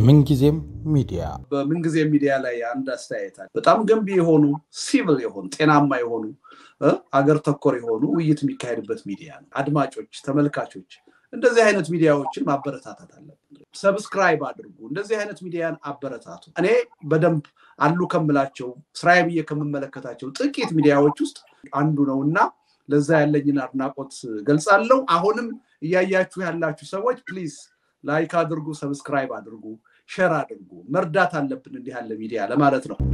ምንጊዜም ሚዲያ በምንጊዜ ሚዲያ ላይ አንድ አስተያየት አለ። በጣም ገንቢ የሆኑ ሲቪል የሆኑ ጤናማ የሆኑ አገር ተኮር የሆኑ ውይይት የሚካሄድበት ሚዲያ ነው። አድማጮች፣ ተመልካቾች እንደዚህ አይነት ሚዲያዎችን ማበረታታት አለብን። ሰብስክራይብ አድርጉ። እንደዚህ አይነት ሚዲያን አበረታቱ። እኔ በደንብ አሉ ከምላቸው ስራዬ ብዬ ከምመለከታቸው ጥቂት ሚዲያዎች ውስጥ አንዱ ነው እና ለዛ ያለኝን አድናቆት ገልጻለሁ። አሁንም እያያችሁ ያላችሁ ሰዎች ፕሊዝ ላይክ አድርጉ፣ ሰብስክራይብ አድርጉ፣ ሸር አድርጉ። መርዳት አለብን እንዲህ ያለ ሚዲያ ለማለት ነው።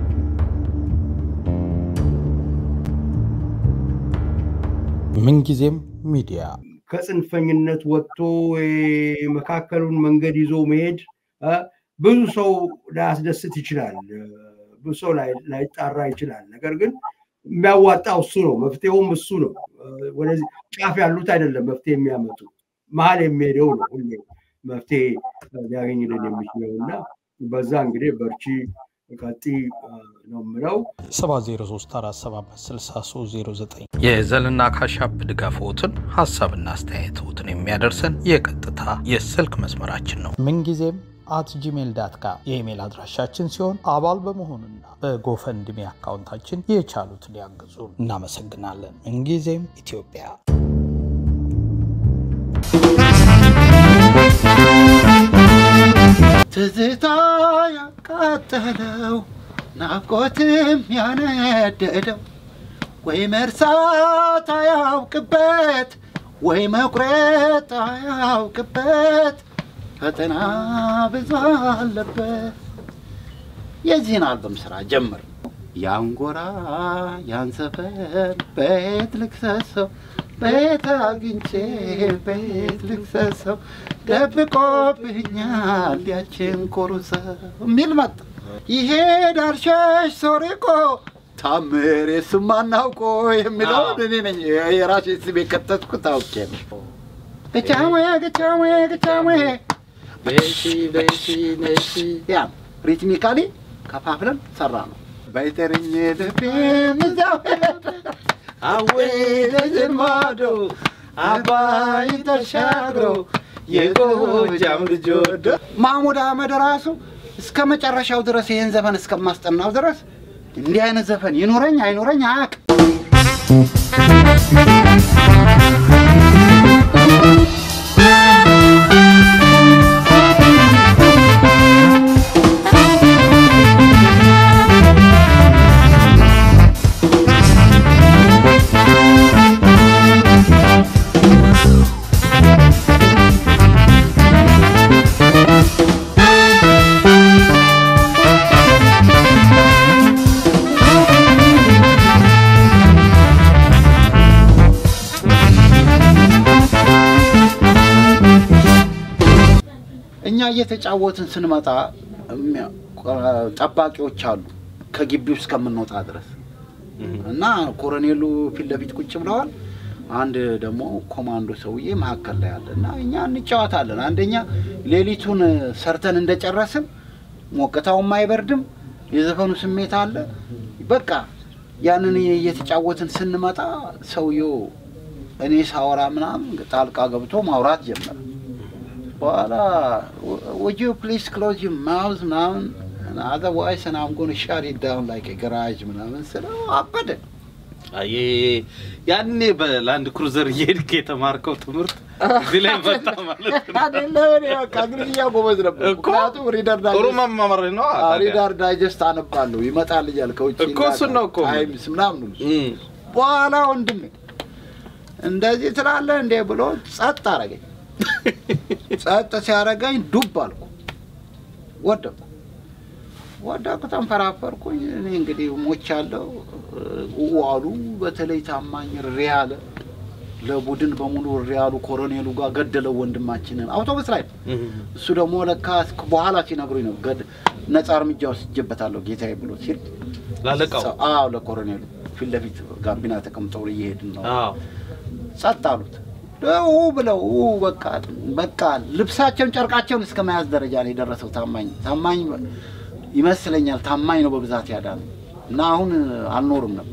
ምንጊዜም ሚዲያ ከጽንፈኝነት ወጥቶ መካከሉን መንገድ ይዞ መሄድ ብዙ ሰው ላያስደስት ይችላል። ብዙ ሰው ላይጣራ ይችላል። ነገር ግን የሚያዋጣው እሱ ነው። መፍትሄውም እሱ ነው። ወደዚህ ጫፍ ያሉት አይደለም መፍትሄ የሚያመጡ መሀል የሚሄደው ነው ሁሌ መፍትሄ ሊያገኝልን የሚችለው እና በዛ እንግዲህ በርቺ ቀጢ ነው የምለው። 7034756309 የዘልና ካሻፕ ድጋፍዎትን ሀሳብና አስተያየትዎትን የሚያደርሰን የቀጥታ የስልክ መስመራችን ነው። ምንጊዜም አት ጂሜል ዳት ካም የኢሜል አድራሻችን ሲሆን አባል በመሆኑና በጎፈንድሜ አካውንታችን የቻሉትን ያግዙ። እናመሰግናለን። ምንጊዜም ኢትዮጵያ ትዝታ ያቃጠለው ናፍቆትም ያነደደው ወይ መርሳት አያውቅበት ወይ መቁረጥ አያውቅበት ፈተና ብዙ አለበት። የዚህን አልበም ስራ ጀምር ያንጎራ ያን ሰፈር ቤት ልክሰሰው ቤት አግኝቼ ቤት ልክሰሰው ደብቆብኛል ያችን ኮሩሰው የሚል መጣ። ይሄዳል ሸሽ ሶሪቆ ታምር የሱም አናውቆ የሚለውን እኔ ነኝ የራሴ ስም የከተትኩት አውቄ ነው። ገቻዌ ገቻዌ ገቻዌ በሺ በሺ ነሺ ያ ሪትሚካሊ ከፋፍለን ሰራ ነው። ባይተርኝ ልቤ ምዛው አዌ ለዝን ማዶ አባይ ተሻግሮ የጎጃም ልጅ ወዶ ማሙድ አህመድ ራሱ እስከ መጨረሻው ድረስ ይህን ዘፈን እስከማስጠናው ድረስ እንዲህ አይነት ዘፈን ይኑረኝ አይኑረኝ አያውቅም። እኛ እየተጫወትን ስንመጣ ጠባቂዎች አሉ ከግቢው እስከምንወጣ ድረስ እና ኮሎኔሉ ፊት ለፊት ቁጭ ብለዋል። አንድ ደግሞ ኮማንዶ ሰውዬ መካከል ላይ አለ እና እኛ እንጫወታለን። አንደኛ ሌሊቱን ሰርተን እንደጨረስን ሞቅታውም አይበርድም፣ የዘፈኑ ስሜት አለ። በቃ ያንን እየተጫወትን ስንመጣ ሰውየው እኔ ሳወራ ምናምን ጣልቃ ገብቶ ማውራት ጀመረ። በኋላ would you please close your mouth ምናምን otherwise and I'm going to shut it down like a garage ምናምን ስለው አበደ። አይ ያኔ በላንድ ክሩዘር እየሄድክ የተማርከው ትምህርት እዚህ ላይ መጣ ማለት ነው አይደለ? እኔ በቃ እንግሊዝኛ ጎበዝ ነበር። እኮ ምክንያቱም ሪደር ጥሩ ዳይጀስት መማመር ነው ታዲያ። ሪደር ዳይጀስት አነባለሁ ይመጣል እያል ከውጭ እኮ እሱን ነው እኮ። ታይምስ ምናምን ነው። እም፣ በኋላ ወንድሜ እንደዚህ ትላለህ እንዴ ብሎ ጸጥ አረገኝ። ጸጥ ሲያረገኝ ዱብ አልኩ፣ ወደኩ ወደኩ፣ ተንፈራፈርኩኝ። እኔ እንግዲህ ሞቻለሁ። ዋሉ በተለይ ታማኝ ሪያለ ለቡድን በሙሉ ሪያሉ ኮሎኔሉ ጋር ገደለው ወንድማችንን አውቶቡስ ላይ ነው። እም፣ እሱ ደግሞ ለካ በኋላ ሲነግሩኝ ነው ገድ ነፃ እርምጃ ወስጄበታለሁ ጌታዬ ብሎ ሲል ላለቃው አዎ ለኮሎኔሉ ፊት ለፊት ጋቢና ተቀምጠው እየሄድን ነው አዎ ጸጥ አሉት። ው ብለው ው በቃ በቃ ልብሳቸውን ጨርቃቸውን እስከ መያዝ ደረጃ ነው የደረሰው። ታማኝ ታማኝ ይመስለኛል ታማኝ ነው በብዛት ያዳነው እና አሁን አልኖርም ነበር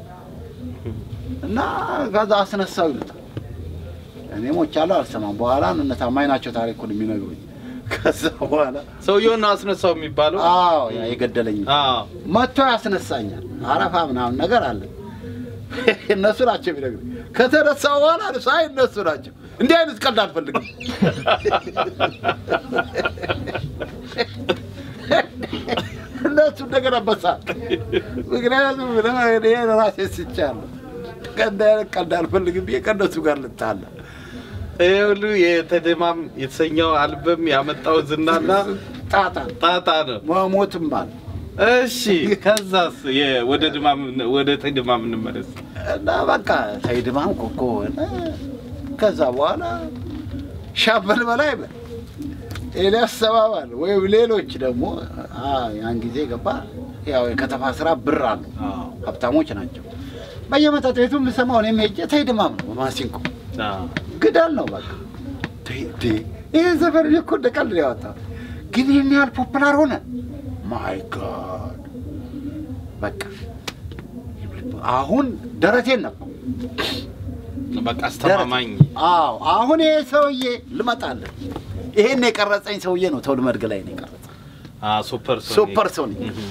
እና ከዛ አስነሳው ይሉታል። እኔ ሞቻለሁ አልሰማም። በኋላ እነ ታማኝ ናቸው ታሪኩን የሚነግሩኝ። ከዛ በኋላ ሰውየውን ነው አስነሳው የሚባለው። አዎ ያ የገደለኝ አዎ መጥቶ ያስነሳኛል። አረፋ ምናምን ነገር አለ። እነሱ ናቸው የሚነግሩኝ። ከተነሳ በኋላ ሳይ እነሱ ናቸው። እንዲህ አይነት ቀልድ አልፈልግም። እነሱ እንደገና በሳል። ምክንያቱም እኔ ራሴ ስቻለሁ። ከእንዲህ አይነት ቀልድ አልፈልግም ብዬ ከእነሱ ጋር ልጣላ ይሄ ሁሉ የተደማም የተሰኘው አልበም ያመጣው ዝናና ጣጣ ጣጣ ነው። መሞትም አለ እሺ ከዛስ የ- ወደ ድማም ወደ ተድማም እንመለስ። እና በቃ ተይድማም ኮኮ ሆነ። ከዛ በኋላ ሻምበል በላይ በል ኤልያስ ሰባባል ወይም ሌሎች ደግሞ አ፣ ያን ጊዜ ገባ ያው የከተማ ስራ ብር አሉ ሀብታሞች ናቸው። በየመጠጥ ቤቱ የምሰማው እኔም ሄጄ ተይድማም ነው በማሲንቆ አዎ። ግዳል ነው በቃ ተይ- ተይ፣ ይህ ዘፈን እኔ እኮ እንደ ቀልድ ነው ያወጣው፣ ግን ይህን ያህል ፖፕላር ሆነ። ማይ ጋድ በቃ አሁን ደረቴን ነበር በቃ አስተማማኝ አዎ አሁን ይሄ ሰውዬ ልመጣለን። ይሄን የቀረጸኝ ሰውዬ ነው ተውል መድገ ላይ ነው የቀረጸኝ። አ ሱፐር ሶኒክ ሱፐር ሶኒክ እህ።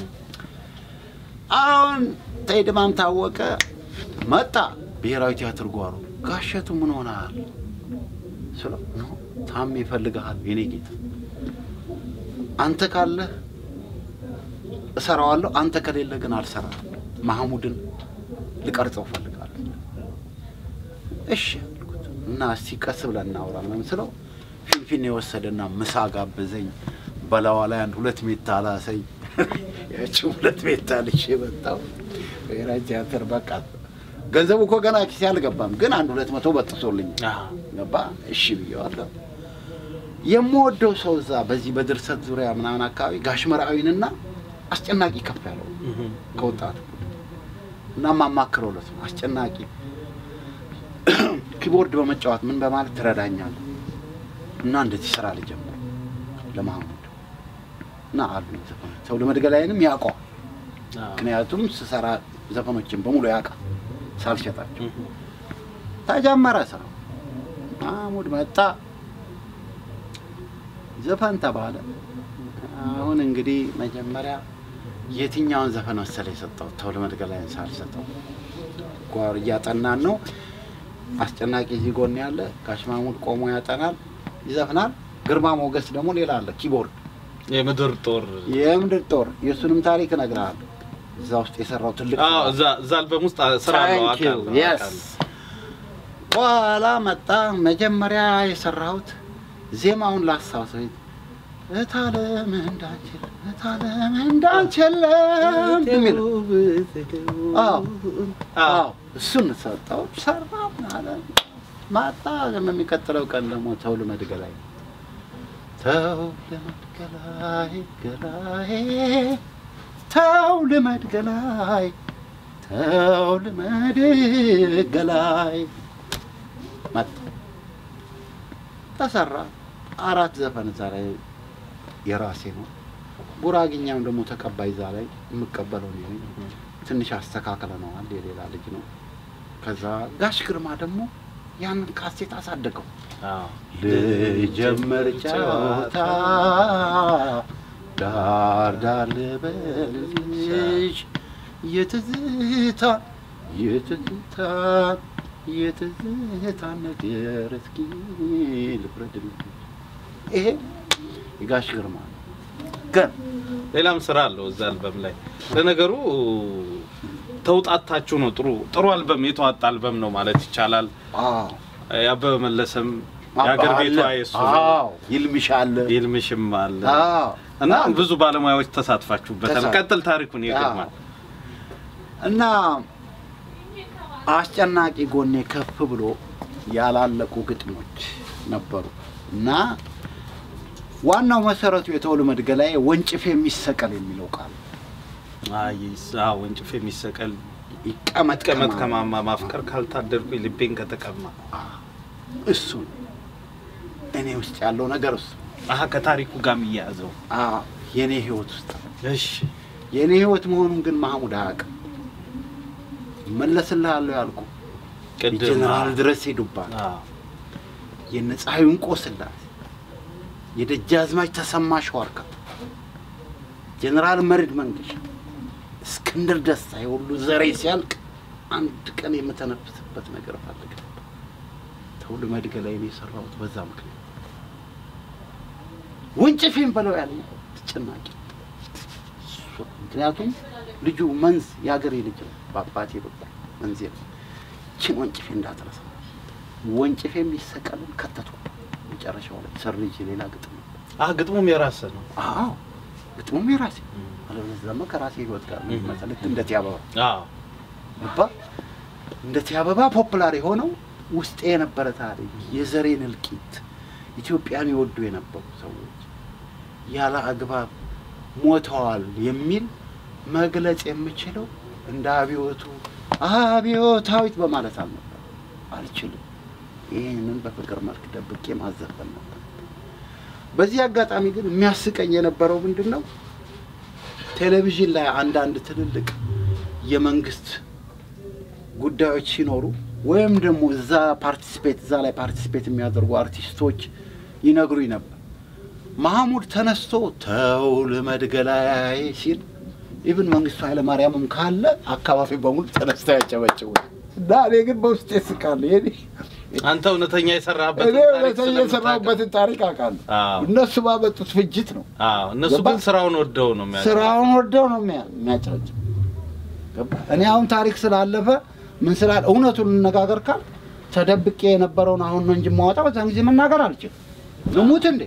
አሁን ተይድማም ታወቀ መጣ። ብሔራዊ ቲያትር ጓሮ ጋሸቱ ምን ሆነሃል ስለው ኖ ታሜ ይፈልግሃል የኔ ጌታ፣ አንተ ካለህ እሰራዋለሁ፣ አንተ ከሌለ ግን አልሰራም። ማህሙድን ልቀርጸው እፈልጋለሁ። እሺ አልኩት እና እስቲ ቀስ ብለን እናውራ ምናምን ስለው ፊንፊኔ የወሰደና ምሳ ጋበዘኝ። በላዋ ላይ አንድ ሁለት ሜታ ላሰኝ። ያቺ ሁለት ሜታ ልሽ የመጣው ብሔራዊ ቲያትር በቃ ገንዘቡ እኮ ገና ኪሴ አልገባም፣ ግን አንድ ሁለት መቶ በጥሶልኝ አዎ። ገባ። እሺ ብዬዋለሁ። የምወደው ሰው እዛ በዚህ በድርሰት ዙሪያ ምናምን አካባቢ ጋሽ መርአዊንና አስጨናቂ ከፍ ያለው እህ። ከወጣቱ እና ማማክረው ለት ነው አስጨናቂ ኪቦርድ በመጫወት ምን በማለት ትረዳኛለህ እና እንደዚህ ስራ ልጀምር ለማህሙድ እና አሉ ዘፈኖች ሰው ለመድገላይንም ያውቀዋል። አዎ። ምክንያቱም ስሰራ ዘፈኖችን በሙሉ ያውቃል ሳልሸጣቸው። እህ። ተጀመረ ስራው። ማህሙድ መጣ፣ ዘፈን ተባለ። አሁን እንግዲህ መጀመሪያ የትኛውን ዘፈን መሰለ የሰጠው ተው ለመድገላይን ሳልሰጠው ጓር እያጠናን ነው። አስጨናቂ እዚህ ጎን ያለ ጋሽ ማህሙድ ቆሞ ያጠናል፣ ይዘፍናል። ግርማ ሞገስ ደግሞ ሌላ አለ ኪቦርድ የምድር ጦር የምድር ጦር የእሱንም ታሪክ እነግርሃለሁ። እዛ ውስጥ የሰራው ትልቅ አዎ፣ ስራ እዛ እዛ አልበም ውስጥ ስራ አለው Thank you. አውቃለሁ፣ Yes. አውቃለሁ። በኋላ መጣ። መጀመሪያ የሰራሁት ዜማውን ላስታውሰው እታለም እንዳንችል እታለም እንዳንችልም የሚል አዎ አዎ እሱን ሰጠው ሰራ አለ ማጣ የሚቀጥለው ቀን ደግሞ ተው ልመድ ገላይ ተው ልመድ ገላይ ገላይ ተው ልመድ ገላይ ተው ልመድ ገላይ መጣ ተሰራ አራት ዘፈን እዛ ላይ የራሴ ነው ጉራግኛም ደግሞ ተቀባይ እዛ ላይ የምቀበለው እኔ ነኝ ትንሽ አስተካክለነዋል የሌላ ልጅ ነው ከዛ ጋሽ ግርማ ደግሞ ያንን ካሴት አሳደገው አዎ። ልጀምር ጨዋታ ዳር ዳር ልበልሽ የትዝታ የትዝታ የትዝታ ነገር እስኪ ልፍረድልሽ። ይሄ የጋሽ ግርማ ነው። ግን ሌላም ስራ አለው እዛ አልበም ላይ። ለነገሩ ተውጣታችሁ ነው። ጥሩ ጥሩ አልበም የተዋጣ አልበም ነው ማለት ይቻላል። አዎ የአበበ መለሰም የአገር ቤቷ አለ። የሱ ነው። አዎ ይልምሽ አለ። ይልምሽም አለ አዎ እና ብዙ ባለሙያዎች ተሳትፋችሁበታል። ተሳ- ቀጥል ታሪኩን ይገርማል። እና አስጨናቂ ጎኔ ከፍ ብሎ ያላለቁ ግጥሞች ነበሩ እና ዋናው መሰረቱ የተወሉ መድገላይ ወንጭፍ የሚሰቀል የሚለው ቃል አይ አዎ፣ ወንጭፍ የሚሰቀል ይቀመጥ ቀመጥ ከማማ ከማማ ማፍቀር ካልታደርኩኝ ልቤን ከተቀማ እሱ ነው እኔ ውስጥ ያለው ነገር እሱ አሀ ከታሪኩ ጋር የሚያያዘው አዎ፣ የእኔ ህይወት ውስጥ ነው። እሺ የእኔ ህይወት መሆኑን ግን ማህሙድ አያውቅም። መለስልሃለሁ ያልኩ ቅድም ጀነራል ድረስ ሄዱባል አዎ፣ የነ ፀሐዩን ቆስላሴ የደጃዝማች ተሰማ ሸዋርካ፣ ጀኔራል መርድ መንገሻ፣ እስክንድር ደስታ የሁሉ ዘሬ ሲያልቅ አንድ ቀን የምተነፍስበት ነገር ፈልግ ነበር። ተውል መድገ ላይ ነው የሰራሁት በዛ ምክንያት ወንጭፌን በለው ያለ ተጨናቂ ምክንያቱም ልጁ መንዝ የሀገሬ ልጅ ነው። በአባቴ በኩል መንዝ ነው። ችን ወንጭፌ እንዳትረሳ ወንጭፌ የሚሰቀልን ከተትኩ መጨረሻው ላይ ሰርጅ ሌላ ግጥም ነበር። አህ ግጥሙም የራስህ ነው። አዎ ግጥሙም የራሴ አለበለዚያ ደግሞ ከራሴ ህይወት ጋር ነው የሚመጣ። ልክ እንደ ቲያበባ አዎ ገባ እንደ ቲያበባ ፖፑላር የሆነው ውስጤ የነበረ ታሪክ የዘሬን እልቂት ኢትዮጵያን ይወዱ የነበሩ ሰዎች ያለ አግባብ ሞተዋል የሚል መግለጽ የምችለው እንደ አብዮቱ አብዮታዊት በማለት አልነበር፣ አልችልም። ይህንን በፍቅር መልክ ደብቄ ማዘፈን ነበር። በዚህ አጋጣሚ ግን የሚያስቀኝ የነበረው ምንድን ነው? ቴሌቪዥን ላይ አንዳንድ ትልልቅ የመንግስት ጉዳዮች ሲኖሩ ወይም ደግሞ እዛ ፓርቲስፔት እዛ ላይ ፓርቲስፔት የሚያደርጉ አርቲስቶች ይነግሩኝ ነበር። ማህሙድ ተነስቶ ተው ልመድ ገላዬ ሲል ኢብን መንግስቱ ኃይለ ማርያምም ካለ አካባቢ በሙሉ ተነስተው ያጨበጭቡ እና እኔ ግን በውስጥ ስቃለሁ። ይሄ አንተ እውነተኛ የሰራበት እኔ እውነተኛ የሰራሁበትን ታሪክ አውቃለሁ። አዎ። እነሱ ባመጡት ፍጅት ነው። አዎ እነሱ ገባ? ግን ስራውን ወደው ነው የሚያ ስራውን ወደው ነው የሚያ- የሚያጨበጭብ። ገባ? እኔ አሁን ታሪክ ስላለፈ ምን ስላለ እውነቱን እንነጋገር ካል ተደብቄ የነበረውን አሁን ነው እንጂ የማወጣው በዛን ጊዜ መናገር አልችልም። ልሙት እንዴ?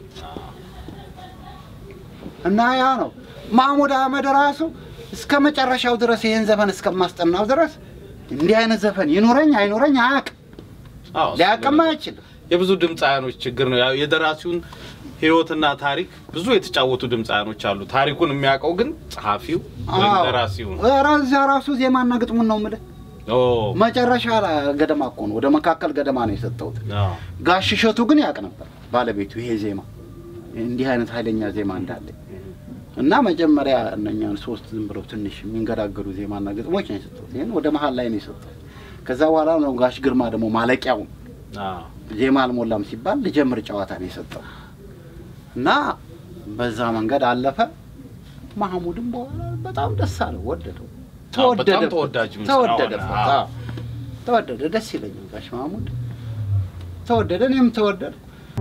እና ያ ነው ማህሙድ አህመድ ራሱ እስከ መጨረሻው ድረስ ይህን ዘፈን እስከማስጠናው ድረስ እንዲህ አይነት ዘፈን ይኑረኝ አይኑረኝ አያውቅም፣ አዎ፣ እሱ ሊያውቅም ነው። አይችልም። የብዙ ድምፃያኖች ችግር ነው። ያው የደራሲውን ህይወትና ታሪክ ብዙ የተጫወቱ ድምፃያኖች አሉ። ታሪኩን የሚያውቀው ግን ጸሐፊው ወይም አዎ። ደራሲው ነው። ኧረ እዚያ ራሱ ዜማና ግጥሙን ነው የምልህ። ኦ መጨረሻ ላይ ገደማ እኮ ነው፣ ወደ መካከል ገደማ ነው የሰጠሁት። አዎ። ጋሽ እሸቱ ግን ያውቅ ነበር ባለቤቱ ይሄ ዜማ እንዲህ አይነት ኃይለኛ ዜማ እንዳለ እና መጀመሪያ እነኛን ሶስት ዝም ብለው ትንሽ የሚንገዳገዱ ዜማና ግጥሞች ነው የሰጠሁት። ይህን ወደ መሀል ላይ ነው የሰጠሁት። ከዛ በኋላ ነው ጋሽ ግርማ ደግሞ ማለቂያውን አዎ። ዜማ አልሞላም ሲባል ልጀምር ጨዋታ ነው የሰጠው እና በዛ መንገድ አለፈ። ማህሙድም በኋላ በጣም ደስ አለው፣ ወደደው፣ አዎ፣ በጣም ተወደደበት፣ ተወዳጅም ስራ ተወደደበት። ሆነ። አዎ። አዎ፣ ተወደደ። ደስ ይለኛል ጋሽ ማህሙድ ተወደደ፣ እኔም ተወደድኩ።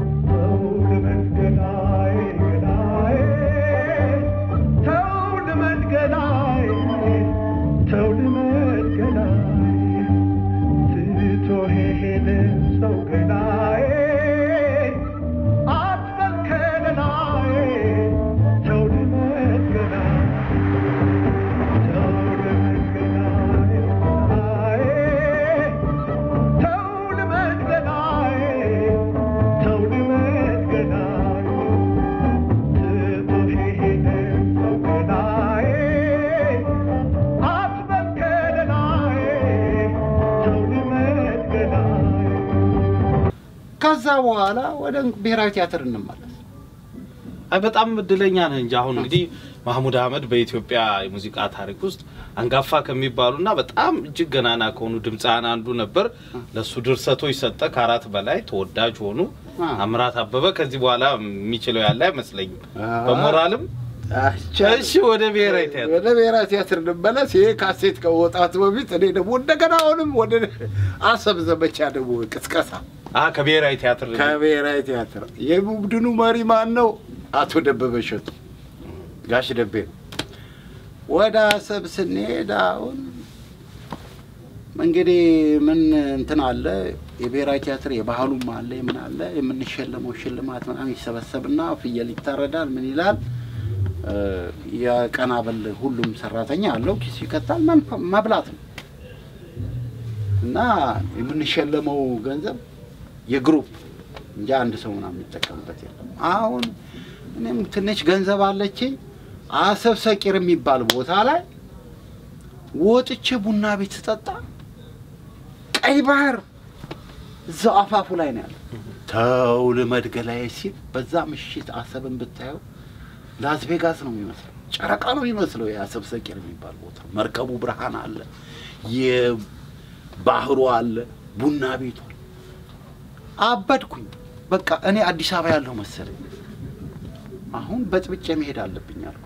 ከዛ በኋላ ወደ ብሔራዊ ቲያትር እንመለስ። አይ በጣም እድለኛ ነህ እንጂ አሁን እንግዲህ ማህሙድ አህመድ በኢትዮጵያ የሙዚቃ ታሪክ ውስጥ አንጋፋ ከሚባሉና በጣም እጅግ ገናና ከሆኑ ድምፃውያን አንዱ ነበር። ለሱ ድርሰቶች ሰጠ፣ ከአራት በላይ ተወዳጅ ሆኑ። አዎ። አምራት አበበ ከዚህ በኋላ የሚችለው ያለ አይመስለኝም። አዎ። በሞራልም አይቻልም። እሺ፣ ወደ ብሔራዊ ቲያትር ወደ ብሔራዊ ቲያትር እንመለስ። ይሄ ካሴት ከመውጣቱ በፊት እኔ ደግሞ እንደገና አሁንም ወደ አሰብ ዘመቻ ደግሞ ቅስቀሳ አ ከብሔራዊ ቲያትር ከብሔራዊ ቲያትር የቡድኑ መሪ ማን ነው? አቶ ደበበ እሸቱ ጋሽ ደቤ ነው። ወደ አሰብ ስንሄድ አሁን እንግዲህ ምን እንትን አለ የብሔራዊ ቲያትር የባህሉም አለ የምን አለ የምንሸለመው ሽልማት ምናምን ይሰበሰብና ፍየል ይታረዳል ምን ይላል እ፣ የቀን አበል ሁሉም ሰራተኛ አለው ኪሱ ይከታል መንፈ- መብላት ነው እና የምንሸለመው ገንዘብ የግሩፕ እንጂ አንድ ሰው ምናምን የሚጠቀምበት የለም። አሁን እኔም ትንሽ ገንዘብ አለችኝ። አሰብ ሰቂር የሚባል ቦታ ላይ ወጥቼ ቡና ቤት ስጠጣ ቀይ ባህር እዛው አፋፉ ላይ ነው ያለ። ተው ልመድ ገላዬ ሲል በዛ ምሽት አሰብን ብታየው ላስ ቬጋስ ነው የሚመስለው፣ ጨረቃ ነው የሚመስለው። የአሰብ ሰቂር የሚባል ቦታ መርከቡ ብርሃን አለ፣ የባህሩ አለ፣ ቡና ቤቱ አለ። አበድኩኝ። በቃ እኔ አዲስ አበባ ያለው መሰለኝ። አሁን በጥብጬ መሄድ አለብኝ አልኩ።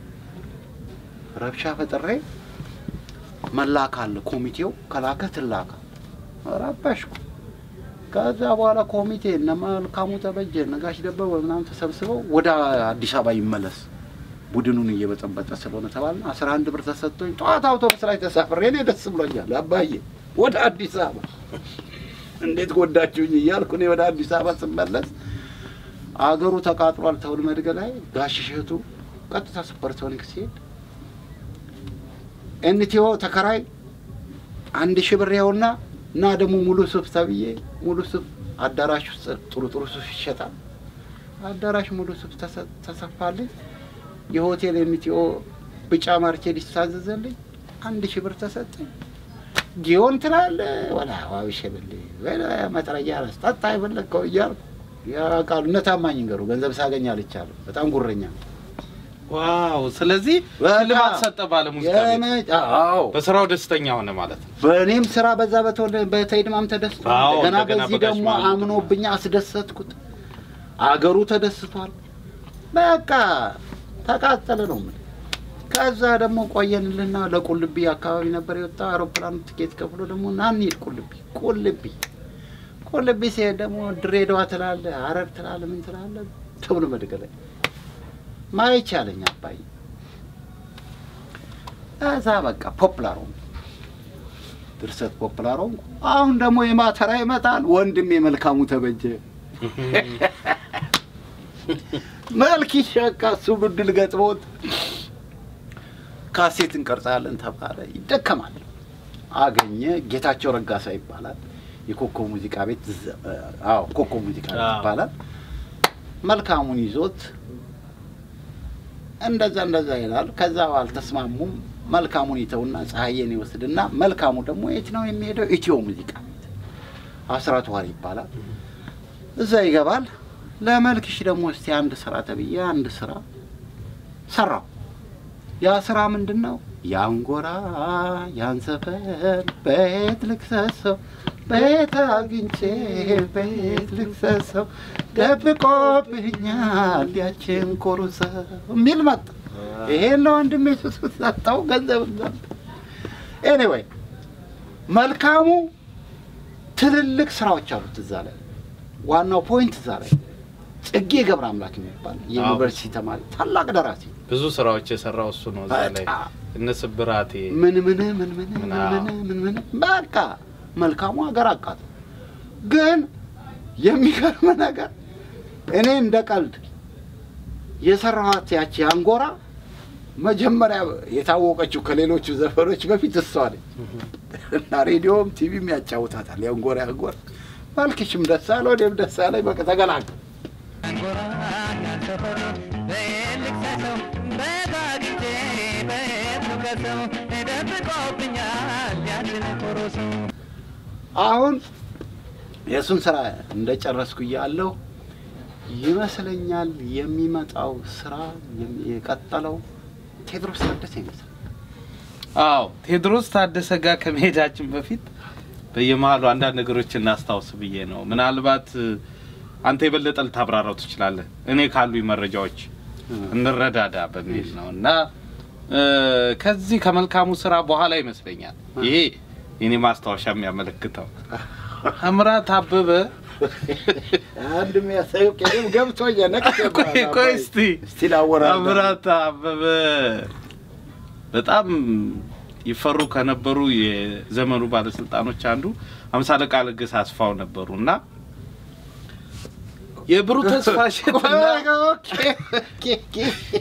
ረብሻ ፈጥሬ መላክ አለ ኮሚቴው ከላከ ትላካ ረበሽኩ። ከዛ በኋላ ኮሚቴ እነ መልካሙ ተበጀ ነጋሽ ደበበ ምናምን ተሰብስበው ወደ አዲስ አበባ ይመለስ ቡድኑን እየበጠበጠ ስለሆነ ተባልና አስራ አንድ ብር ተሰጥቶኝ ጠዋት አውቶቡስ ላይ ተሳፍሬ እኔ ደስ ብሎኛል። አባዬ ወደ አዲስ አበባ እንዴት ጎዳችሁኝ እያልኩ እኔ ወደ አዲስ አበባ ስመለስ አገሩ ተቃጥሏል። ተውል መድገ ላይ ጋሽ እሸቱ ቀጥታ ሱፐርሶኒክ ሲሄድ ኤንቲኦ ተከራይ አንድ ሺህ ብር ያውና እና ደግሞ ሙሉ ሱፍ ተብዬ ሙሉ ሱፍ አዳራሽ ውስጥ ጥሩ ጥሩ ሱፍ ይሸጣል። አዳራሽ ሙሉ ሱፍ ተሰ- ተሰፋልኝ። የሆቴል ኤንቲኦ ብጫ ማርኬድ ይታዘዘልኝ። አንድ ሺህ ብር ተሰጠኝ። ጊዮን ትላለህ ወላ ዋብሸብል መጥረያ ረስጠጣ የፈለግከው እያልኩ ያውቃሉ። እነ ታማኝ ንገሩ ገንዘብ ሳገኝ አልቻለሁ። በጣም ጉረኛ ነው። ዋው! ስለዚህ በቃ ሽልማት ሰጠ ባለሙዚቃ ቤት። የመ- አዎ በስራው ደስተኛ ሆነ ማለት ነው። በእኔም ስራ በዛ በተወለ- በተይድማም ተደስቷል። አዎ፣ እንደገና እንደገና በዚህ በጋሽ ደግሞ ማሙድ አምኖብኛ አስደሰትኩት። አገሩ ተደስቷል። በቃ ተቃጠለ ነው የምልህ። ከዛ ደግሞ ቆየንልና ለቁልቢ አካባቢ ነበር የወጣው አውሮፕላኑ ትኬት ከፍሎ ደግሞ ና እንሂድ ቁልቢ ቁልቢ ቁልቢ ሲሄድ ደግሞ ድሬዳዋ ትላለ ሀረር ትላለ ምን ትላለ ተብሎ መድገላይ ማይቻለኝ አባይ እዛ በቃ ፖፕላር ሆንኩ። ድርሰት ፖፕላር ሆንኩ። አሁን ደግሞ የማተራ ይመጣል ወንድም የመልካሙ ተበጀ መልክ ይሸቃ እሱ ብድል ገጥሞት ካሴት እንቀርጻለን ተባለ። ይደከማል። አገኘ ጌታቸው ረጋሳ ይባላል። የኮከብ ሙዚቃ ቤት ዘ- አዎ ኮከብ ሙዚቃ ቤት አዎ። ይባላል። መልካሙን ይዞት እንደዛ እንደዛ ይላል። ከዛ አልተስማሙም። መልካሙን ይተውና ፀሐዬን ይወስድና መልካሙ ደግሞ የት ነው የሚሄደው? ኢትዮ ሙዚቃ ቤት አስራት ዋሪ ይባላል። እዛ ይገባል። ለመልክሽ ደግሞ እስቲ አንድ ስራ ተብዬ አንድ ስራ ሰራው። ያ ስራ ምንድን ነው? ያንጎራ ያን ሰፈር ቤት ልክሰሰው ቤት አግኝቼ ቤት ልክሰሰው ደብቆብኛል ያችን ኮሩሰው የሚል መጣ። ይሄን ለወንድሜ ሰጠው ገንዘብ ኤኒዌይ መልካሙ ትልልቅ ስራዎች አሉት እዛ ላይ ዋናው ፖይንት እዛ ላይ ጽጌ ገብረ አምላክ የሚባል የዩኒቨርሲቲ ተማሪ ታላቅ ደራሲ ብዙ ስራዎች የሰራው እሱ ነው። እዛ ላይ በጣም እነ ስብራቴ ምን ምን ምን ምን ምን ምና- ምን ምን ምን በቃ መልካሙ ሀገር አቃት። ግን የሚገርም ነገር እኔ እንደ ቀልድ የሰራኋት ያቺ አንጎራ መጀመሪያ የታወቀችው ከሌሎቹ ዘፈኖች በፊት እሷ ነች እና ሬዲዮም ቲቪም ያጫውታታል። የአንጎራ አንጎራ መልክሽም ደስ አለ ወዴም ደስ አለኝ። በቃ ተገላገል አሁን የእሱን ስራ እንደጨረስኩ እያለሁ ይመስለኛል የሚመጣው ስራ የሚ- የቀጠለው ቴዎድሮስ ታደሰ ይመስላል። አዎ ቴዎድሮስ ታደሰ ጋር ከመሄዳችን በፊት በየመሀሉ አንዳንድ ነገሮች እናስታውስ ብዬ ነው። ምናልባት እ፣ አንተ የበለጠ ልታብራራው ትችላለህ። እኔ ካሉኝ መረጃዎች እንረዳዳ በሚል ነው እና እ፣ ከዚህ ከመልካሙ ስራ በኋላ ይመስለኛል ይሄ የኔ ማስታወሻ የሚያመለክተው አምራት አበበ አንድ የሚያሳየው ቅድም ገብቶኛል። ነቅቼ ቆይ ቆይ እስቲ እስቲ ላወራርዳ። አምራት አበበ በጣም ይፈሩ ከነበሩ የዘመኑ ባለስልጣኖች አንዱ አምሳ አለቃ ለገሰ አስፋው ነበሩ እና የብሩህ ተስፋ እሸትና ኦኬ፣ ኦኬ፣ ኦኬ።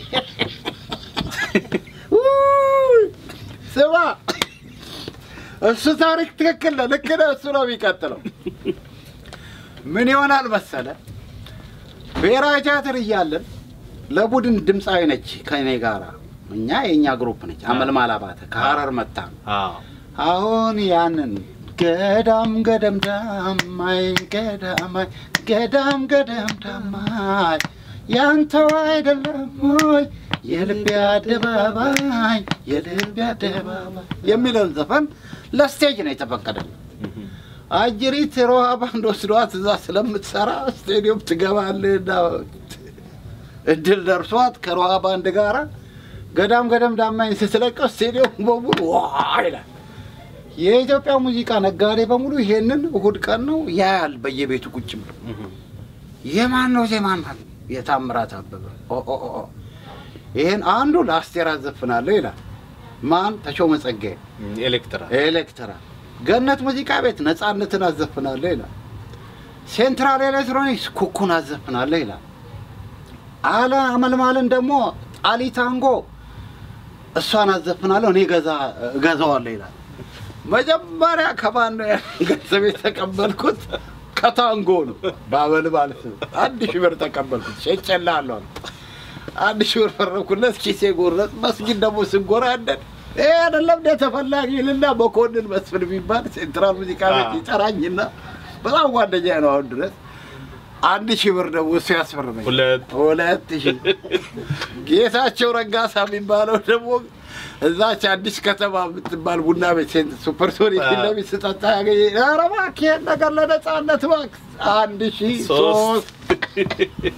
ውይ፣ ስማ እሱ ታሪክ ትክክል ነው። ልክ ነው። እሱ ነው የሚቀጥለው። ምን ይሆናል መሰለ ብሔራዊ ቲያትር እያለን ለቡድን ድምፃዊ ነች ከእኔ ጋራ እኛ የእኛ ግሩፕ ነች። አመልማል አባተ ከሀረር መጣ ነው አዎ አሁን ያንን ገዳም ገደም ዳማይ ገዳማይ ገዳም ገደም ዳማይ ያንተው አይደለም ሆይ የልቤ አደባባይ የልቤ አደባባይ የሚለውን ዘፈን ለስቴጅ ነው የተፈቀደልን። አጅሪት ሮሃ ባንድ ወስዷት እዛ ስለምትሰራ ስቴዲየም ትገባለህና እድል ደርሷት ከሮሃ ባንድ ጋራ ገዳም ገደም ዳማኝ ስትለቀው ስቴዲየም በሙሉ ዋ ይላል። የኢትዮጵያ ሙዚቃ ነጋዴ በሙሉ ይሄንን እሁድ ቀን ነው ያያል በየቤቱ ቁጭ ብሎ የማን ነው ዜማን ማለት የታምራት አበበ ኦ ኦ ኦ ኦ። ይሄን አንዱ ለአስቴር አዘፍናለሁ ይላል። ማን ተሾመ ጸጋዬ ኤሌክትራ ኤሌክትራ ገነት ሙዚቃ ቤት ነፃነትን አዘፍናለሁ ይላል። ሴንትራል ኤሌክትሮኒክስ ኩኩን አዘፍናለሁ ይላል። አለ አመልማልን ደግሞ ጣሊ ታንጎ እሷን አዘፍናለሁ እኔ ገዛ እገዛዋለሁ ይላል። መጀመሪያ ከማን ነው ያን ገንዘብ የተቀበልኩት? ከታንጎ ነው። በአመልማል ስም አንድ ሺህ ብር ተቀበልኩት። ሸጬልሃለሁ አልኩት። አንድ ሺህ ብር ፈረኩለት። ኪሴ ጎረጥ። መስጊድ ደግሞ ስንጎራደድ ይሄ አይደለም እንደ ተፈላጊ ይልና መኮንን መስፍን የሚባል ሴንትራል ሙዚቃ ቤት ይጠራኝና በጣም ጓደኛ ነው አሁን ድረስ። አንድ ሺህ ብር ደግሞ እሱ ያስፈርመኝ ሁለት ሁለት ሺህ ጌታቸው ረጋሳ የሚባለው ደግሞ እዛች አዲስ ከተማ የምትባል ቡና ቤት ሴንት ሱፐርሶኒክ ፊት ለፊት ስጠጣ ያገኘ ኧረ እባክህ ይሄን ነገር ለነፃነት እባክህ አንድ ሺህ ሶስት ሶስት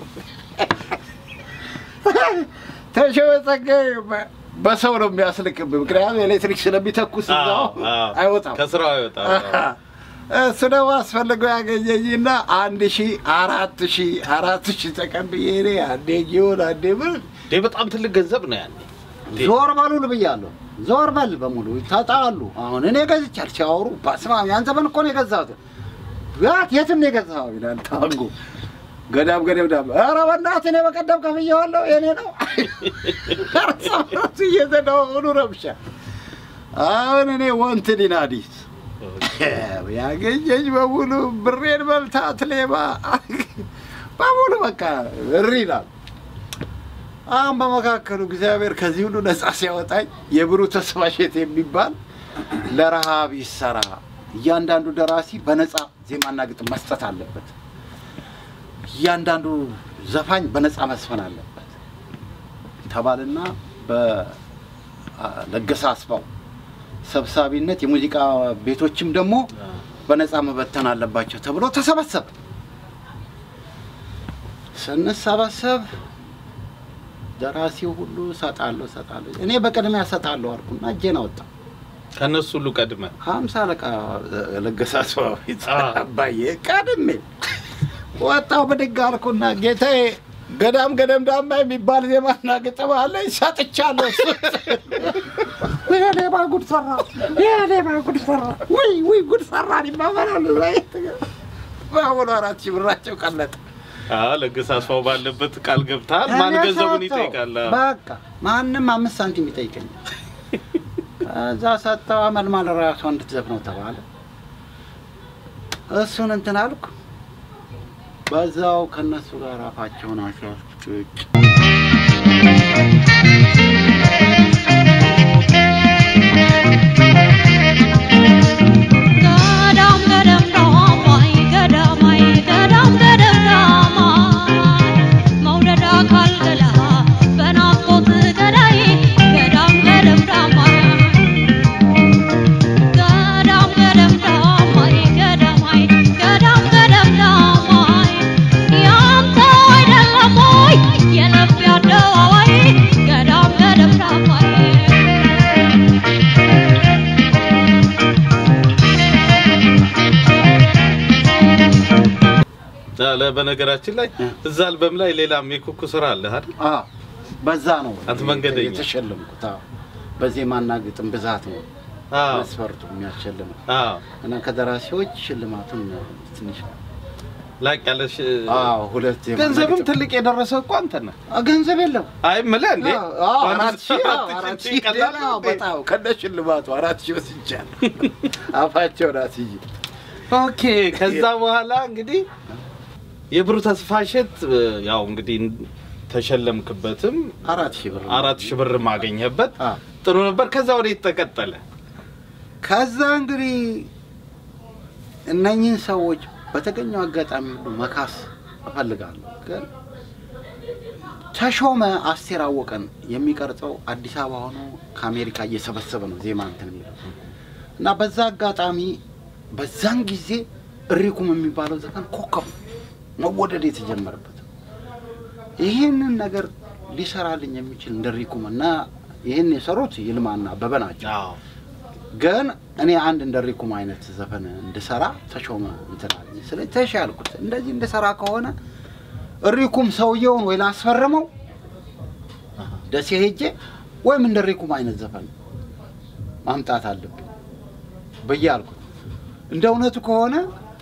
ተሾመ ጸጋዬ በ- በሰው ነው የሚያስልቅብህ። ምክንያቱም ኤሌክትሪክ ስለሚተኩስ እዛው አዎ፣ አዎ። አይወጣም። ከስራው አይወጣም። እሱ ደግሞ አስፈልገው ያገኘኝና አንድ ሺህ አራት ሺህ አራት ሺህ ተቀብዬ እኔ አንዴ ጊዮን አንዴ ምን እንዴ በጣም ትልቅ ገንዘብ ነው ያኔ። እንዴ ዞር በሉን ብያለሁ። ዞር በል በሙሉ ተጣሉ። አሁን እኔ ገዝቻል ሲያወሩ በስመ አብ ያን ዘመን እኮ ነው የገዛሁት። ያት የትም ነው የገዛኸው ይላል ታንጎ ገዳም ገዳም ዳም ኧረ በእናትህ እኔ በቀደም ከፍዬዋለሁ የኔ ነው ራሱ እየተደዋወሉ ረብሻ። አሁን እኔ ወንትን አዲስ ያገኘኝ በሙሉ ብሬን በልታት ሌባ በሙሉ በቃ እሪ ይላል። አሁን በመካከሉ እግዚአብሔር ከዚህ ሁሉ ነፃ ሲያወጣኝ የብሩህ ተስፋ እሸት የሚባል ለረሃብ ይሰራ እያንዳንዱ ደራሲ በነፃ ዜማና ግጥም መስጠት አለበት። እያንዳንዱ ዘፋኝ በነፃ መስፈን አለበት ተባልና በለገሰ አስፋው ሰብሳቢነት የሙዚቃ ቤቶችም ደግሞ በነፃ መበተን አለባቸው ተብሎ ተሰበሰበ። ስንሰበሰብ ደራሲው ሁሉ እሰጣለሁ እሰጣለሁ፣ እኔ በቅድሚያ እሰጣለሁ አልኩና እጄን አወጣ። ከነሱ ሁሉ ቀድመ ሀምሳ አለቃ ለገሰ አስፋው አዎ። አባዬ ቀድሜ ወጣው ብድግ አልኩና ጌታዬ ገዳም ገደም ዳማ የሚባል ዜማና ግጥም አለኝ ሰጥቻለሁ። ሌባ ጉድ ሰራ፣ ሌባ ጉድ ሰራ፣ ውይ ውይ ጉድ ሰራ ይባባላሉ። በአሁኑ አራት ሺህ ብራቸው ቀለጠ። ለገሰ አስፋው ባለበት ቃል ገብተሃል። ማን እኔ ገንዘቡን ሰጠው። ይጠይቃል? በቃ ማንም አምስት ሳንቲም ይጠይቀኛል። ከዛ ሰጠው። አመልማል ራሷ እንድትዘፍነው ተባለ። እሱን እንትን አልኩ። በዛው ከነሱ ጋር አፋቸውን አስያዝኩ። ገዳም ገደም ዳማይ ገዳማይ ገዳም ገደም ዳማይ መውደድ አካል ገላ በናፍቆት ገዳይ ገዳም ገደም ዳማይ ገዳም ገደም ዳማይ ገዳማይ ገዳም ገደም ዳማይ ያንተ አይደለም ወይ የልብ አደባባይ ገዳም ገደም ዳማይ ለ- በነገራችን ላይ እዛ አልበም ላይ ሌላም የኩኩ ስራ አለ አይደል? አዎ፣ በዛ ነው አንተ መንገደኛ። የተሸለምኩት። አዎ፣ በዜማና ግጥም ብዛት ነው አዎ መስፈርቱ የሚያሸልመው አዎ እና ከደራሲዎች ሽልማቱን ትንሽ ላቅ ያለ ሽ- አዎ፣ ሁለት ዜማና ገንዘብም ግጥም። ትልቅ የደረሰ እኮ አንተ ነህ። አ፣ ገንዘብ የለም አይ የምልህ እንዴ አዎ፣ አንድ አራት ሺህ አዎ፣ አራት አራት ሺህ ሺህ ቀላል አዎ፣ ነው እንዴ? በጣም ከነ ሽልማቱ አራት ሺህ ወስጃለሁ። አፋቸውን አስይዤ ኦኬ ከዛ በኋላ እንግዲህ የብሩህ ተስፋ እሸት ያው እንግዲህ ተሸለምክበትም አራት ሺህ ብር አራት ሺህ ብር ማገኘበት አዎ። ጥሩ ነበር። ከዛ ወደ ተቀጠለ ከዛ እንግዲህ እነኝህን ሰዎች በተገኘው አጋጣሚ ሁሉ መካስ እፈልጋለሁ። ግን ተሾመ አስቴር አወቀን የሚቀርጸው አዲስ አበባ ሆኖ ከአሜሪካ እየሰበሰበ ነው ዜማ እንትን የሚለው እና በዛ አጋጣሚ በዛን ጊዜ እሪኩም የሚባለው ዘፈን ኮከብ መወደድ የተጀመረበት ይህንን ነገር ሊሰራልኝ የሚችል እንደ ሪኩም እና ይህን የሰሩት ይልማና አበበ ናቸው። አዎ ግን እኔ አንድ እንደ ሪኩም አይነት ዘፈን እንድሰራ ተሾመ እንትን አለኝ። ስለዚህ ተሽ ያልኩት እንደዚህ እንድሰራ ከሆነ ሪኩም ሰውየውን ወይ ላስፈርመው ደሴ ሄጄ ወይም እንደ ሪኩም አይነት ዘፈን ማምጣት አለብኝ ብዬ አልኩት። እንደ እውነቱ ከሆነ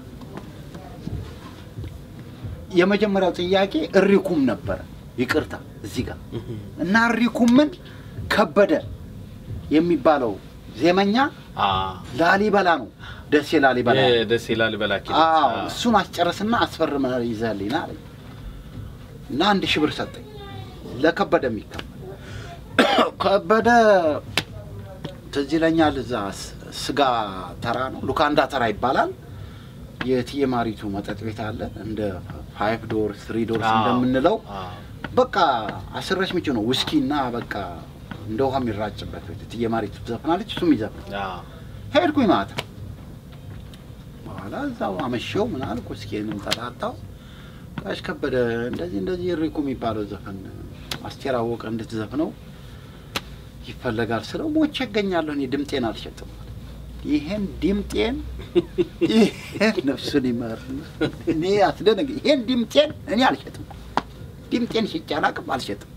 የመጀመሪያው ጥያቄ እሪኩም ነበረ። ይቅርታ እዚህ ጋር እና እሪኩምን ከበደ የሚባለው ዜመኛ አዎ ላሊበላ ነው፣ ደሴ ላሊበላ የደሴ ላሊበላ ኪነት። አዎ አዎ። እሱን አስጨርስና አስፈርመ ይዘህልኝ ና አለኝ እና አንድ ሺህ ብር ሰጠኝ ለከበደ የሚከፈል ከበደ ትዝ ይለኛል። እዛ ስ- ስጋ ተራ ነው ሉካንዳ ተራ ይባላል። የእትዬ ማሪቱ መጠጥ ቤት አለ እንደ ፋይቭ ዶር ስሪ ዶርስ አዎ። እንደምንለው አዎ። በቃ አስረሽ ምጭ ነው ውስኪ እና በቃ እንደ ውሃ የሚራጭበት ቤት እትዬ ማሪቱ ትዘፍናለች፣ እሱም ይዘፍናል። አዎ። ሄድኩኝ ማታ በኋላ እዛው አመሸው ምን አልኩ እስኪንም ተጣጣው ጋሽ ከበደ እንደዚህ እንደዚህ ሪኩ የሚባለው ዘፈን አስቴር አወቀ እንድትዘፍነው ይፈለጋል ስለው ሞቼ እገኛለሁ እኔ ድምጤን አልሸጥም ይሄን ድምጤን ይሄን ነፍሱን ይመር እኔ አስደነገ ይሄን ድምጤን እኔ አልሸጥም ድምጤን ሽጬ አላቅም አልሸጥም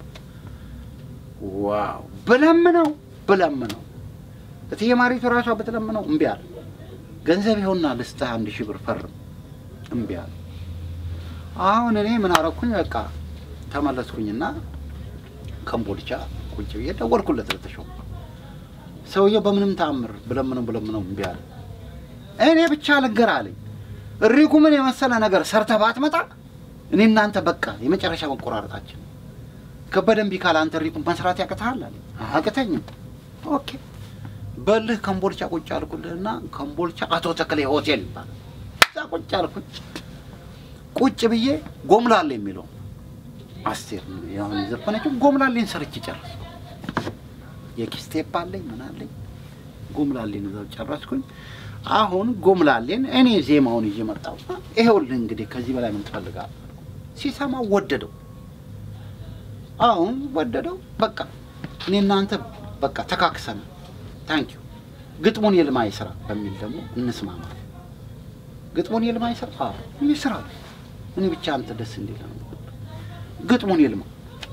ዋው ብለምነው ብለምነው እትዬ ማሪቱ ራሷ ብትለምነው እምቢ አለ። ገንዘብ ይኸውና ልስጥህ አንድ ሺህ ብር ፈርም፣ እምቢ አለ። አሁን እኔ ምን አረኩኝ? በቃ ተመለስኩኝና ከምቦልቻ ቁጭ ብዬ ደወልኩለት ለተሾመ። ሰውየው በምንም ተአምር ብለምነው ብለምነው እምቢ አለ። እኔ ብቻ ልንገር አለኝ፣ እሪኩ ምን የመሰለ ነገር ሰርተህ ባትመጣ እኔ እናንተ በቃ የመጨረሻ መቆራረጣችን ከበደ እምቢ ካለ አንተ ሪኩን መስራት ያቅትሃል አለ። አቅተኝም። ኦኬ በልህ ከምቦልቻ ቁጭ አልኩልህና ከምቦልቻ አቶ ተክሌ ሆቴል ይባላል። እዛ ቁጭ አልኩኝ። ቁጭ ብዬ ጎምላሌ የሚለው አስቴር ያሁን የዘፈነችው ጎምላሌን ሰርቼ ጨረስኩ። የኪስ ቴፕ አለኝ ምን አለኝ ጎምላሌን እዛው ጨረስኩኝ። አሁን ጎምላሌን እኔ ዜማውን ይዤ መጣሁ። ይሄውልህ እንግዲህ ከዚህ በላይ ምን ትፈልጋለህ? ሲሰማው ወደደው። አሁን ወደደው። በቃ እኔ እናንተ በቃ ተካክሰን ታንኪዩ ግጥሙን የልማይ ስራ በሚል ደግሞ እንስማማ። ግጥሙን የልማይ ስራ አዎ ይስራ። እኔ ብቻ አንተ ደስ እንዲል ነው። ግጥሙን ይልማ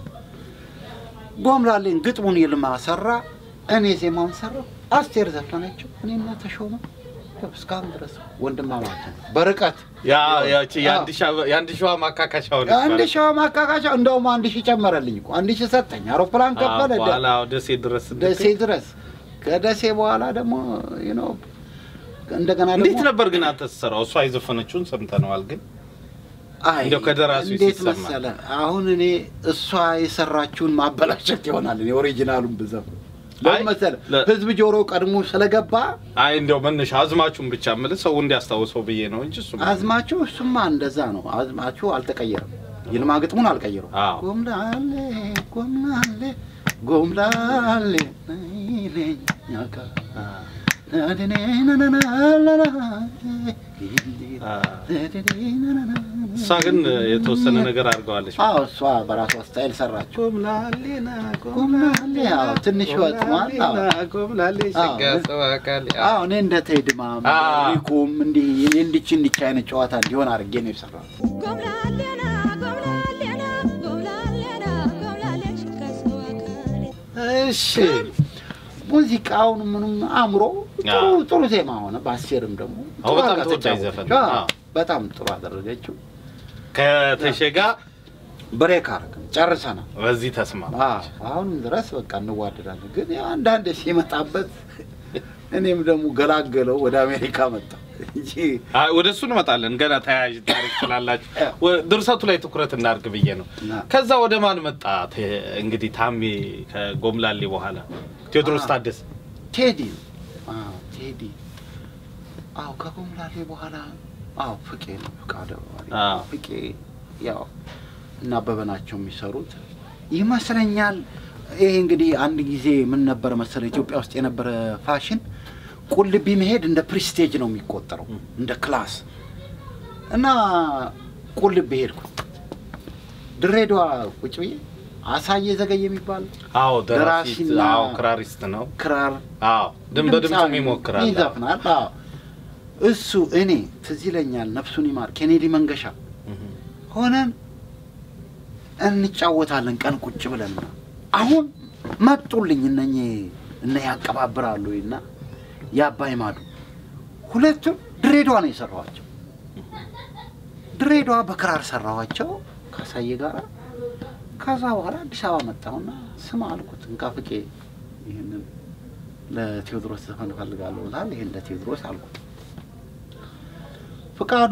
ጎምላሌን ግጥሙን ይልማ ሰራ፣ እኔ ዜማውን ሰራው። አስቴር ዘፈነችው፣ እኔና ተሾመ ያው እስካሁን ድረስ ወንድማማችን በርቀት ያ ያቺ የአንድ ሺህ- የአንድ ሺዋ ማካካሻ ሆነች አንድ ማለት ሺህ ማካካሻ እንደውም አንድ ሺህ ጨመረልኝ እኮ አንድ ሺህ ሰጠኝ። አውሮፕላን ነው። ከፈለ አዎ፣ በኋላ ደሴ ድረስ ደሴ ድረስ ከደሴ በኋላ ደግሞ you know እንደገና እንዴት ደግሞ ነበር ግን አንተ ስትሰራው? እሷ የዘፈነችውን ሰምተነዋል ግን አይ እንደው ከደራሲው እንዴት ሲሰማ። መሰለህ አሁን እኔ እሷ የሰራችውን ማበላሸት ይሆናል እኔ ኦሪጂናሉን ብዘፍ አይ፣ ለምን መሰለህ ለ- ህዝብ ጆሮ ቀድሞ ስለገባ አይ እንደው መነሻ አዝማቹን ብቻ የምልህ ሰው እንዲያስታውሰው ብዬ ነው እንጂ እሱ አዝማቹ እሱማ እንደዛ ነው አዝማቹ አልተቀየረም ይልማ ግጥሙን አልቀየረም አዎ። ጎምላሌ ጎምላሌ ጎምላሌ ነይለኛ ጋ እሷ ግን የተወሰነ ነገር አድርገዋለች። አዎ እሷ በራሷ ስታይል ሰራችው። ጎምላሌና ጎምላሌ አዎ ትንሽ ወጥሟል። አዎ ጎምላሌ ሸጋ ሰው አካል አዎ እኔ እንደ ቴድማ አዎ። ሪኩም እንዲህ እንዲች እንዲች አይነት ጨዋታ እንዲሆን አድርጌ ነው የሰራሁት። ጎምላሌና ጎምላሌና ጎምላሌና ጎምላሌሽ ከሰው አካሌ እሺ ሙዚቃውን ምንም አምሮ ጥሩ አዎ። ጥሩ ዜማ ሆነ። በአስቴርም ደግሞ አዎ፣ ጥሩ በጣም አድርጋ ተወዳጅ ተጫወተች። ዘፈን ነው። አዎ፣ አዎ። በጣም ጥሩ አደረገችው። ከተሼ ጋር ብሬክ አደረግን ጨርሰናል። በዚህ ተስማማ። አዎ፣ አሁንም ድረስ በቃ እንዋደዳለን። ግን ያው አንዳንድ ሲመጣበት እኔም ደግሞ ገላገለው ወደ አሜሪካ መጣ እንጂ አይ ወደ እሱ እንመጣለን። ገና ተያያዥ ታሪክ ስላላችሁ አዎ። ወ- ድርሰቱ ላይ ትኩረት እናድርግ ብዬ ነው። እና ከዛ ወደ ማን መጣ? ተ- እንግዲህ ታሜ ከጎምላሌ በኋላ ቴዎድሮስ አዎ። ታደሰ ቴዲ አዎ፣ ቴዲ አዎ፣ ከጎምላሌ በኋላ አዎ፣ ፍቄ ነው ፍቃደ አዎ። ፍቄ ያው እና አበበ ናቸው የሚሰሩት ይመስለኛል። ይሄ እንግዲህ አንድ ጊዜ ምን ነበረ መሰለ ኢትዮጵያ ውስጥ የነበረ ፋሽን ቁልቢ መሄድ እንደ ፕሪስቴጅ ነው የሚቆጠረው እንደ ክላስ እና ቁልቢ ሄድኩ። ድሬዳዋ ቁጭ ብዬ አሳየ ዘገየ የሚባል አዎ ደራሲ ደራሲና አዎ ክራሪስት ነው ክራር አዎ ድም በድምፁም ይሞክራል ይዘፍናል። አዎ እሱ እኔ ትዝ ይለኛል፣ ነፍሱን ይማር ኬኔዲ መንገሻ ሆነን እንጫወታለን ቀን ቁጭ ብለን። አሁን መጡልኝ እነኚህ እነ ያቀባብራሉ እና የአባይ ማዶ ሁለቱም ድሬዳዋ ነው የሰራኋቸው። ድሬዳዋ በክራር ሰራኋቸው ካሳየ ጋር። ከዛ በኋላ አዲስ አበባ መጣሁና ስማ አልኩት እንካ ፍቄ ይህንን ለቴዎድሮስ ዘፈን እፈልጋለሁ ብላል። ይሄን ለቴዎድሮስ አልኩት። ፍቃዱ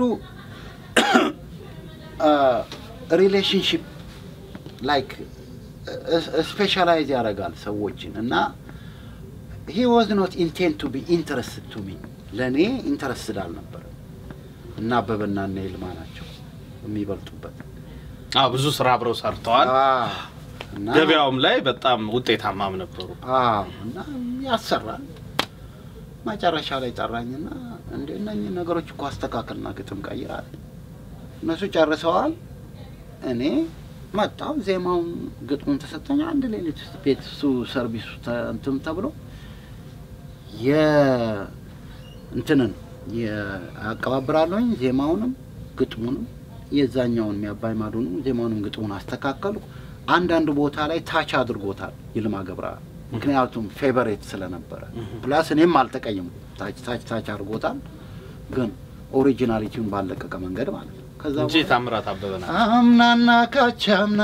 ሪሌሽንሽፕ ላይክ ስፔሻላይዝ ያደርጋል ሰዎችን እና ሂ ዋዝ ኖት ኢንቴንት ቱ ቢ ኢንተረስትድ ቱ ሚ ለእኔ ኢንተረስትድ አልነበረም። እና አበበና እነ ይልማ ናቸው የሚበልጡበት አዎ ብዙ ስራ አብረው ሰርተዋል አዎ። እና ገበያውም ላይ በጣም ውጤታማም ነበሩ አዎ እና ያሰራል። መጨረሻ ላይ ጠራኝና እንደ እነኝህ ነገሮች እኮ አስተካከልና ግጥም ቀይራል። እነሱ ጨርሰዋል። እኔ መጣሁ። ዜማውን ግጥሙን ተሰጠኝ። አንድ ሌሊት ውስጥ ቤት እሱ ሰርቪሱ ተ- እንትን ተብሎ የ እንትንን አቀባብራለሁኝ ዜማውንም ግጥሙንም የዛኛውን የአባይ ማዶንም ዜማውንም ግጥሙን አስተካከልኩ። አንዳንድ ቦታ ላይ ታች አድርጎታል ይልማ ገብረአብ ምክንያቱም ፌቨሬት ስለነበረ ፕላስ እኔም አልተቀየምኩም። ታች ታች ታች አድርጎታል፣ ግን ኦሪጂናሊቲውን ባለቀቀ መንገድ ማለት ነው። ከዛ እንጂ ታምራት አበበ ናቸው አምናና ካቻምና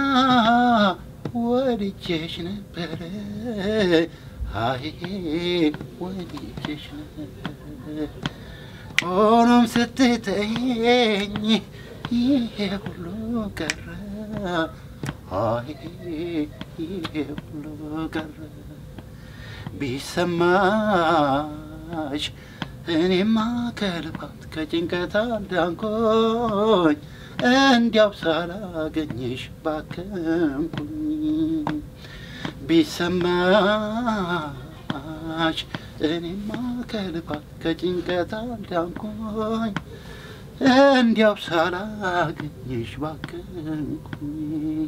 ወድጄሽ ነበረ አይ ወድጄሽ ነበረ ሆኖም ስትተኝ ይሄ ሁሉ ቀረ አይ ይሄ ሁሉ ቀረ ቢሰማሽ እኔማ ከልባት ከጭንቀት አዳንኮኝ እንዲያው ሳላገኝሽ ባከንኩኝ ቢሰማሽ እኔማ ከልባት ከጭንቀት አዳንኮኝ እንዲያው ሳላገኝሽ ባከንኩኝ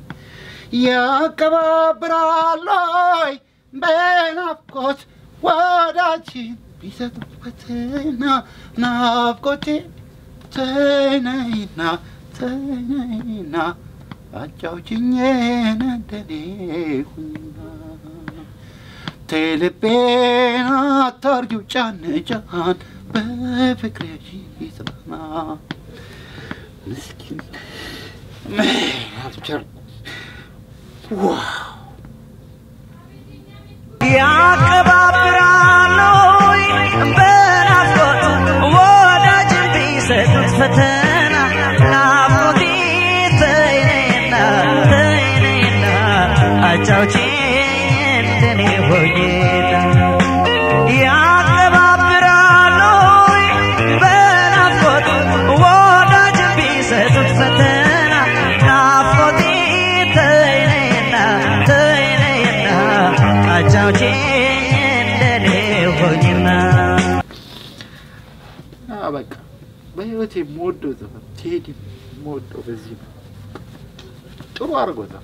ያቀባብራሎይ በናፍቆት ወዳችን ቢሰጡት ፈተና ናፍቆቴ ተይነይና ተይነይና አጫውችኝ እንደኔ ሁኝና ቴልቤን አታርጊው ጫን ጫን በፍቅርሽ ይጽናና ምስኪን አልቻልኩም ያቀባብራሉ በናፍቆት ወዳጅ ቢሰጡት ፈተና ናፍቆቴ ተይነይና ተይነይና አጫውቼኝ እንደኔ ሆኜና ያቀባብራሉ በናፍቆት ወዳጅ ቢሰጡት ፈተና ናፍቆቴ ተይነይና ተይነይና አጫውቼኝ እንደኔ ሆኝና አ በቃ በህይወቴ የምወደው ዘፈን ቴዲ የምወደው በዚህ ነው። ጥሩ አድርጎታል።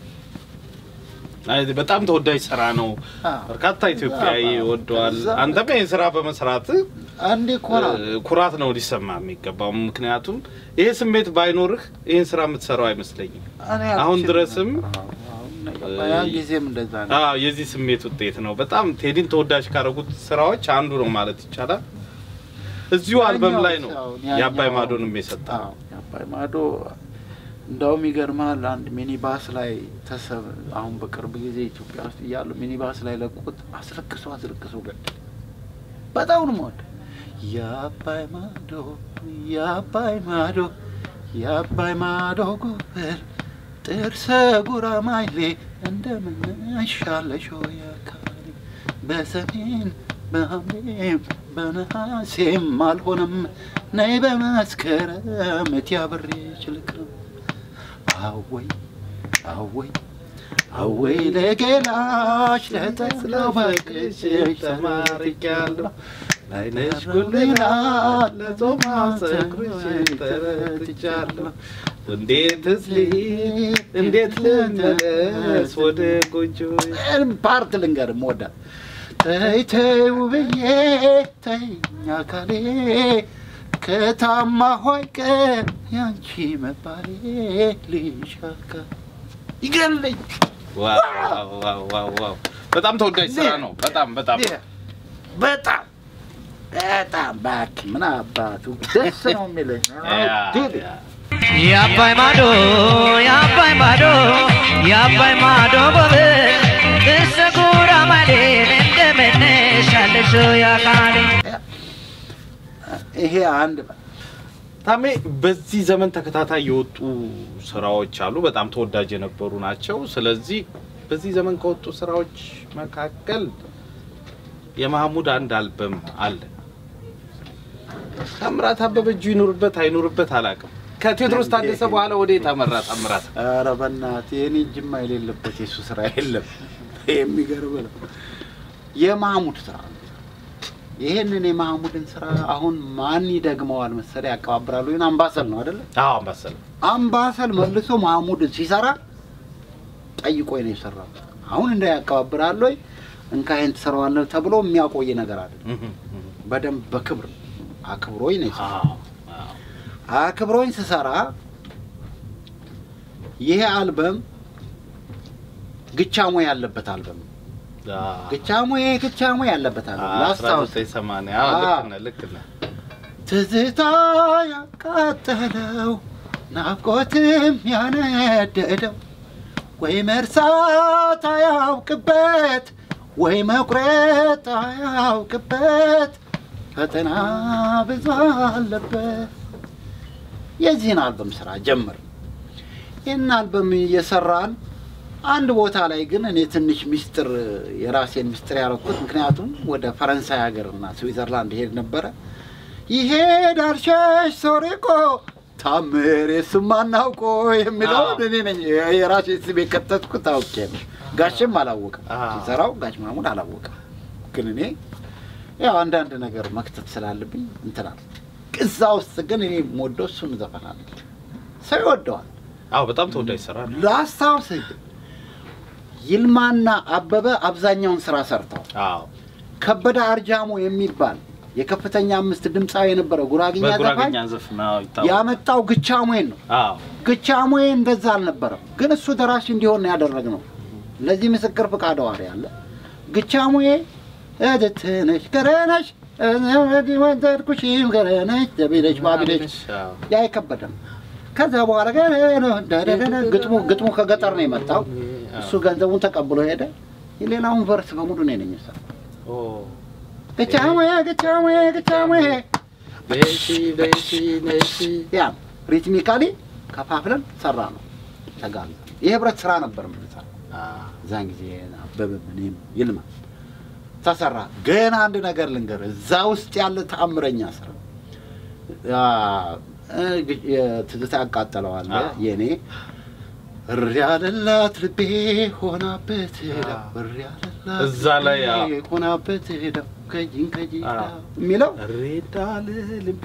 አይ በጣም ተወዳጅ ስራ ነው አዎ። በርካታ ኢትዮጵያዊ እዛ- ወደዋል እዛ- አንተም ይህን ስራ በመስራት አንዴ ኮራ ኩራት ነው ሊሰማ የሚገባው ምክንያቱም ይሄ ስሜት ባይኖርህ ይህን ስራ የምትሰራው አይመስለኝም እኔ አሁን አልችልም ድረስም ነበር። አዎ፣ አሁን ያን ጊዜም እንደዛ ነው። አዎ የዚህ ስሜት ውጤት ነው በጣም ቴዲን ተወዳጅ ካደረጉት ስራዎች አንዱ ነው ማለት ይቻላል እዚሁ አልበም ላይ ነው ያኛው ሳይሆን የአባይ ያኛው- ማዶንም የሰጠ አዎ፣ የአባይ ማዶ እንደውም ይገርማል። አንድ ሚኒባስ ላይ ተሰብ አሁን በቅርብ ጊዜ ኢትዮጵያ ውስጥ እያሉ ሚኒባስ ላይ ለቁት አስለቅሶ አስለቅሶ ገደል። በጣም ነው የምወደው። የአባይ ማዶ የአባይ ማዶ የአባይ ማዶ ጎበር ጥርሰ ጉራማይሌ እንደምንሻለሽ ሆይ አካሌ በሰሜን በሐምሌም በነሐሴም አልሆነም ነይ በመስከረም እቴ አብሬሽ ልቅረብ አወይ አወይ አወይ ለገላሽ ለጠላው በቅሽ ተማርኪያለሁ አይነሽ ጉልና ለጾማ ፀጉርሽን ተረትቻለሁ እንዴት ልሂድ እንዴት ልመለስ ወደ ጎጆ ፓርት ልንገር ወዳ ተይ ተይ ውብዬ ተይኝ አካሌ ከታማ ሆይ ቀን ያንቺ መባሌ ልሻካ ይገለኝ ዋው ዋው ዋው ዋው በጣም ተወዳጅ ስራ ነው። በጣም በጣም በጣም በጣም ባክ ምን አባቱ ደስ ነው የሚለኝ ያ፣ ዲድ ያ። የአባይ ማዶ የአባይ ማዶ የአባይ ማዶ ጎበዝ እሰጉራ ማሌን እንደምንሻለሽ ያቃሌ ይሄ አንድ ታሜ በዚህ ዘመን ተከታታይ የወጡ ስራዎች አሉ፣ በጣም ተወዳጅ የነበሩ ናቸው። ስለዚህ በዚህ ዘመን ከወጡ ስራዎች መካከል የማህሙድ አንድ አልበም አለ። ታምራት አበበ እጁ ይኑርበት አይኑርበት አላውቅም። ከቴዎድሮስ ታደሰ በኋላ ወዴት አመራ ታምራት? ኧረ በእናትህ የኔ እጅማ የሌለበት የሱ ስራ የለም። የሚገርም ነው። የማህሙድ ስራ ነው። ይሄንን የማህሙድን ስራ አሁን ማን ይደግመዋል መሰለህ? ያቀባብራሉ። ግን አምባሰል ነው አይደለ? አዎ አምባሰል አምባሰል መልሶ ማህሙድን ሲሰራ ጠይቆኝ ነው የሰራው። አሁን እንደ ያቀባብራል ወይ እንካ ይሄን ትሰራዋለህ ተብሎ የሚያቆይ ነገር አለ። በደንብ በክብር አክብሮኝ ነው የሰራው። አክብሮኝ ስሰራ ይሄ አልበም ግቻሞ ያለበት አልበም ነው። ግቻሞ ግቻሞ ያለበት አልበም ላስታውስ። 1980 አዎ፣ ልክ ነህ ልክ ነህ። ትዝታ ያቃጠለው ናፍቆትም ያነደደው ወይ መርሳት አያውቅበት ወይ መቁረጥ አያውቅበት ፈተና ብዙ አለበት። የዚህን አልበም ስራ ጀምር። ይህን አልበም እየሰራን አንድ ቦታ ላይ ግን እኔ ትንሽ ሚስጥር የራሴን ሚስጥር ያደረኩት ምክንያቱም ወደ ፈረንሳይ ሀገርና ስዊዘርላንድ ሄድ ነበረ። ይሄዳል ሸሽ ሶሪቆ ታምር የሱም አናውቆ የሚለውን እኔ ነኝ የራሴ ስም የከተትኩት አውቄ ነው። ጋሽም አላወቅም አዎ። ሲሰራው ጋሽ ማሙድ አላወቅም። ግን እኔ ያው አንዳንድ ነገር መክተት ስላለብኝ እንትናል። እዛ ውስጥ ግን እኔ የምወደው እሱን ዘፈናል። ሰው ይወደዋል። አዎ በጣም ተወዳጅ ስራ ነው። ላስታውስህ ግን ይልማና አበበ አብዛኛውን ስራ ሰርተዋል። አዎ ከበደ አርጃሞ የሚባል የከፍተኛ አምስት ድምፃዊ የነበረ ጉራግኛ ዘፋኝ በጉራግኛ ዘፈን አዎ ይታወቃል። ያመጣው ግቻሙዌን ነው። አዎ ግቻሙዌ እንደዛ አልነበረም፣ ግን እሱ ደራሲ እንዲሆን ነው ያደረግነው። ለዚህ ምስክር ፍቃድ ዋሪ አለ። ግቻሙዌ እህትነሽ ገረነሽ ወደድኩሽም ገረነሽ ዘቢለሽ ባቢለሽ አዎ። ያ አይከበደም። ከዛ በኋላ ግን ደደደደ ግጥሙ ግጥሙ ከገጠር ነው የመጣው። እሱ ገንዘቡን ተቀብሎ ሄደ። የሌላውን ቨርስ በሙሉ ነው ነኝ ኦ ግቻሙ ግቻሙ ግቻሙ በሺ በሺ ነሺ ያ ሪትሚካሊ ከፋፍለን ሰራ ነው ተጋል የህብረት ስራ ነበር የምንሰራ እዛን ጊዜ አበበ እኔም ይልማ ተሰራ። ግን አንድ ነገር ልንገር፣ እዛ ውስጥ ያለ ተአምረኛ ስራ አ፣ እ፣ የትዝታ ያቃጠለዋል አዎ። የእኔ እሪ ያለላት ልቤ ሆናበት ሄዳ እሪ ያለላት እዛ ላይ አዎ። ልቤ ሆናበት ሄዳ ከጂን ከጂን አዎ። የሚለው ሬዳል ልቤ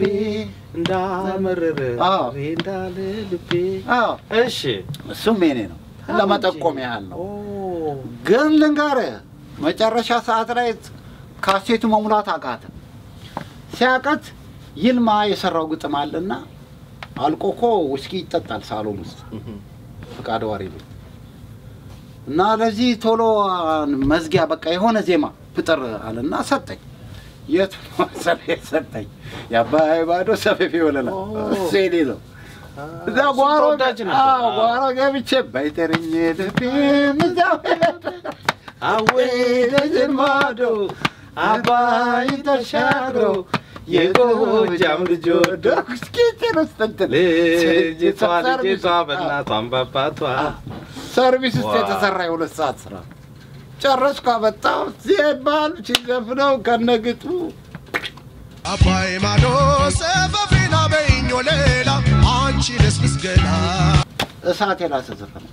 እንዳመረረ አዎ። ሬዳል ልቤ አዎ እሺ እሱም የኔ ነው ለመጠቆም ያህል ነው። ኦ ግን ልንገርህ መጨረሻ ሰዓት ላይ ካሴቱ መሙላት አቃተ። ሲያቀት ይልማ የሰራው ግጥም አለና አልቆ እኮ ውስኪ ይጠጣል ሳሎን ውስጥ ፍቃድ ዋሪ ነው እና ለዚህ ቶሎ መዝጊያ በቃ የሆነ ዜማ ፍጠር አለና ሰጠኝ። የት መሰለህ የሰጠኝ የአባይ ባዶ ሰፌፊ ወለላ እሱ የኔ ነው። እዛ እሱ ጓሮ ተወዳጅ ነበር። አዎ፣ ጓሮ ገብቼ ባይጠርኝ ልቤ እዛው አዌ ደጀን ማዶ አባይ ተሻግሮ የጎጃም ልጅ ወዶ ኪችን ውስጥ እንትን ልጅቷ ሰርቪስ- ልጅቷ በእናቷም በአባቷ ሰርቪስ ውስጥ ዋው። የተሰራ የሁለት ሰዓት ስራ ጨረስኩ። አመጣው ሲባል ሲዘፍነው ከነግጡ አባይ ማዶ ሰፈፊና በይኞ ሌላ አንቺ ልስልስ ገላ እሳት የላሰ ዘፈን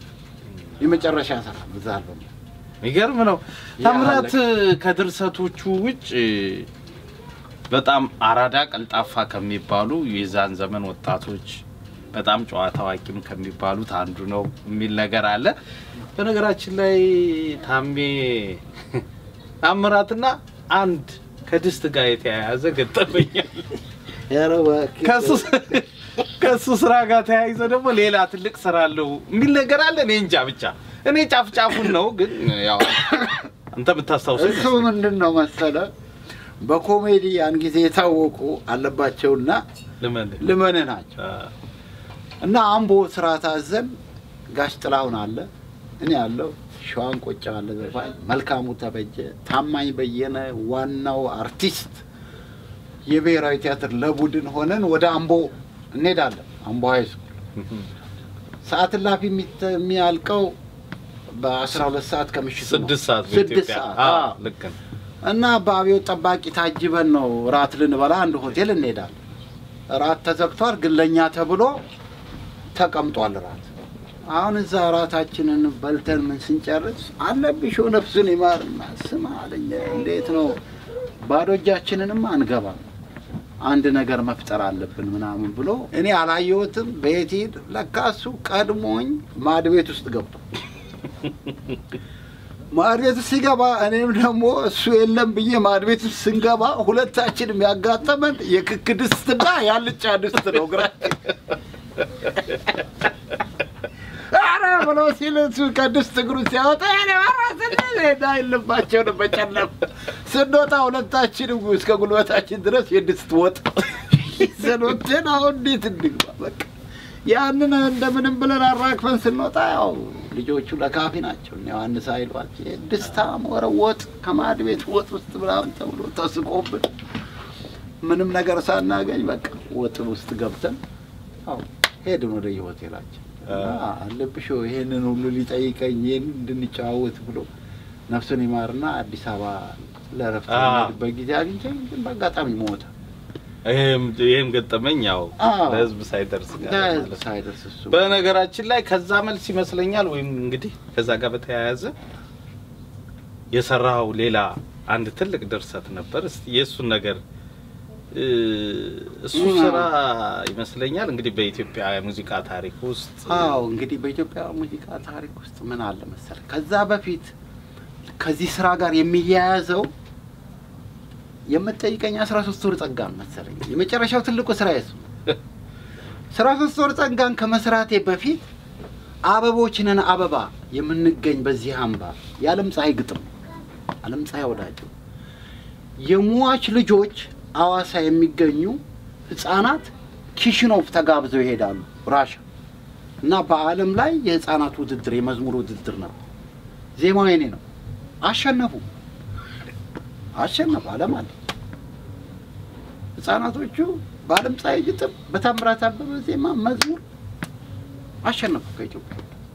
የመጨረሻ ስራ እዛ አልበም የሚገርም ነው። ያ ታምራት ከድርሰቶቹ ውጭ በጣም አራዳ ቀልጣፋ ከሚባሉ የዛን ዘመን ወጣቶች በጣም ጨዋ ታዋቂም ከሚባሉት አንዱ ነው የሚል ነገር አለ። በነገራችን ላይ ታሜ ታምራትና አንድ ከድስት ጋር የተያያዘ ገጠመኛል። ኧረ እባክህ። ከሱ ከሱ ስራ ጋር ተያይዞ ደግሞ ሌላ ትልቅ ስራ አለው የሚል ነገር አለ። እኔ እንጃ ብቻ እኔ ጫፍ ጫፉን ነው ግን ያው አንተ የምታስታውሰው እሱ ምንድን ነው መሰለ በኮሜዲ ያን ጊዜ የታወቁ አለባቸውና ልመልህ ልመን ናቸው እና አምቦ ስራ ታዘን ጋሽ ጥላሁን አለ እኔ ያለው ሸዋን ቆጫ አለ ዘፋኝ መልካሙ ተበጀ ታማኝ በየነ ዋናው አርቲስት የብሔራዊ ቲያትር ለቡድን ሆነን ወደ አምቦ እንሄዳለን አምቦ ሀይ ስኩል ሰዓት እላፊ የሚተ- የሚያልቀው በአስራ ሁለት ሰዓት ከምሽቱ ነው። ስድስት ሰዓት ስድስት በኢትዮጵያ ሰዓት አዎ፣ አዎ። ልክ ነው። እና በአብዮት ጠባቂ ታጅበን ነው ራት ልንበላ አንድ ሆቴል እንሄዳለን። ራት ተዘግቷል፣ ግን ለእኛ ተብሎ ተቀምጧል ራት። አሁን እዛ ራታችንን በልተን ምን ስንጨርስ አለብሽ ነፍሱን ይማርና ስማ አለኝ፣ እንዴት ነው ባዶ እጃችንንም አንገባም፣ አንድ ነገር መፍጠር አለብን ምናምን ብሎ እኔ አላየሁትም። ቤት ሂድ፣ ለካ እሱ ቀድሞኝ ማድ ቤት ውስጥ ገብቶ ማድ ቤት ውስጥ ሲገባ እኔም ደግሞ እሱ የለም ብዬ ማድ ቤት ውስጥ ስንገባ ሁለታችንም ያጋጠመን የክክ ድስትና ያልጫ ድስት ነው እግራችን። ኧረ ብሎ ሲል እሱ ከድስት እግሩ ሲያወጣ እኔ ራስዳ የለባቸውን በጨለም ስንወጣ ሁለታችንም እስከ ጉልበታችን ድረስ የድስት ወጥ ስንወትን አሁን እንዴት እንግባ በቃ ያንን እንደምንም ብለን አራግፈን ስንወጣ ያው ልጆቹ ለካፊ ናቸው እነ ዮሐንስ ኃይሏቸው ድስታ ሞረ ወጥ ከማድ ቤት ወጥ ውስጥ ምናምን ተብሎ ተስቆብን ምንም ነገር ሳናገኝ በቃ ወጥ ውስጥ ገብተን ያው ሄድን ወደ የሆቴላችን አለብሾ ይሄንን ሁሉ ሊጠይቀኝ ይህን እንድንጨዋወት ብሎ ነፍሱን ይማርና አዲስ አበባ ለረፍት አዎ። የሚሄድበት ጊዜ አግኝቼ ግን በአጋጣሚ ሞተ። ይህም ይህም ገጠመኝ ያው አዎ። ለህዝብ ሳይደርስ ጋር ማለት ነው። ሳይደርስ እሱ በነገራችን ላይ ከዛ መልስ ይመስለኛል ወይም እንግዲህ ከዛ ጋር በተያያዘ የሰራው ሌላ አንድ ትልቅ ድርሰት ነበር። እስቲ የእሱን ነገር እ፣ እሱ ምን? ስራ ይመስለኛል እንግዲህ በኢትዮጵያ የሙዚቃ ታሪክ ውስጥ አዎ እንግዲህ በኢትዮጵያ ሙዚቃ ታሪክ ውስጥ ምን አለ መሰለህ፣ ከዛ በፊት ከዚህ ስራ ጋር የሚያያዘው የምትጠይቀኝ አስራ ሶስት ወር ጸጋን መሰለኝ የመጨረሻው ትልቁ ስራ የሱ አስራ ሶስት ወር ጸጋን ከመስራቴ በፊት አበቦች ነን አበባ የምንገኝ በዚህ አምባ የዓለም ፀሐይ ግጥም ዓለም ፀሐይ ወዳጅ የሟች ልጆች አዋሳ የሚገኙ ህጻናት ኪሽኖቭ ተጋብዘው ይሄዳሉ ራሻ እና በዓለም ላይ የህፃናት ውድድር የመዝሙር ውድድር ነበር። ዜማው የኔ ነው። አሸነፉ አሸነፉ። ዓለም አለ ህፃናቶቹ በዓለም ፀሐይ ግጥም በታምራት አበበ ዜማ መዝሙር አሸነፉ ከኢትዮጵያ።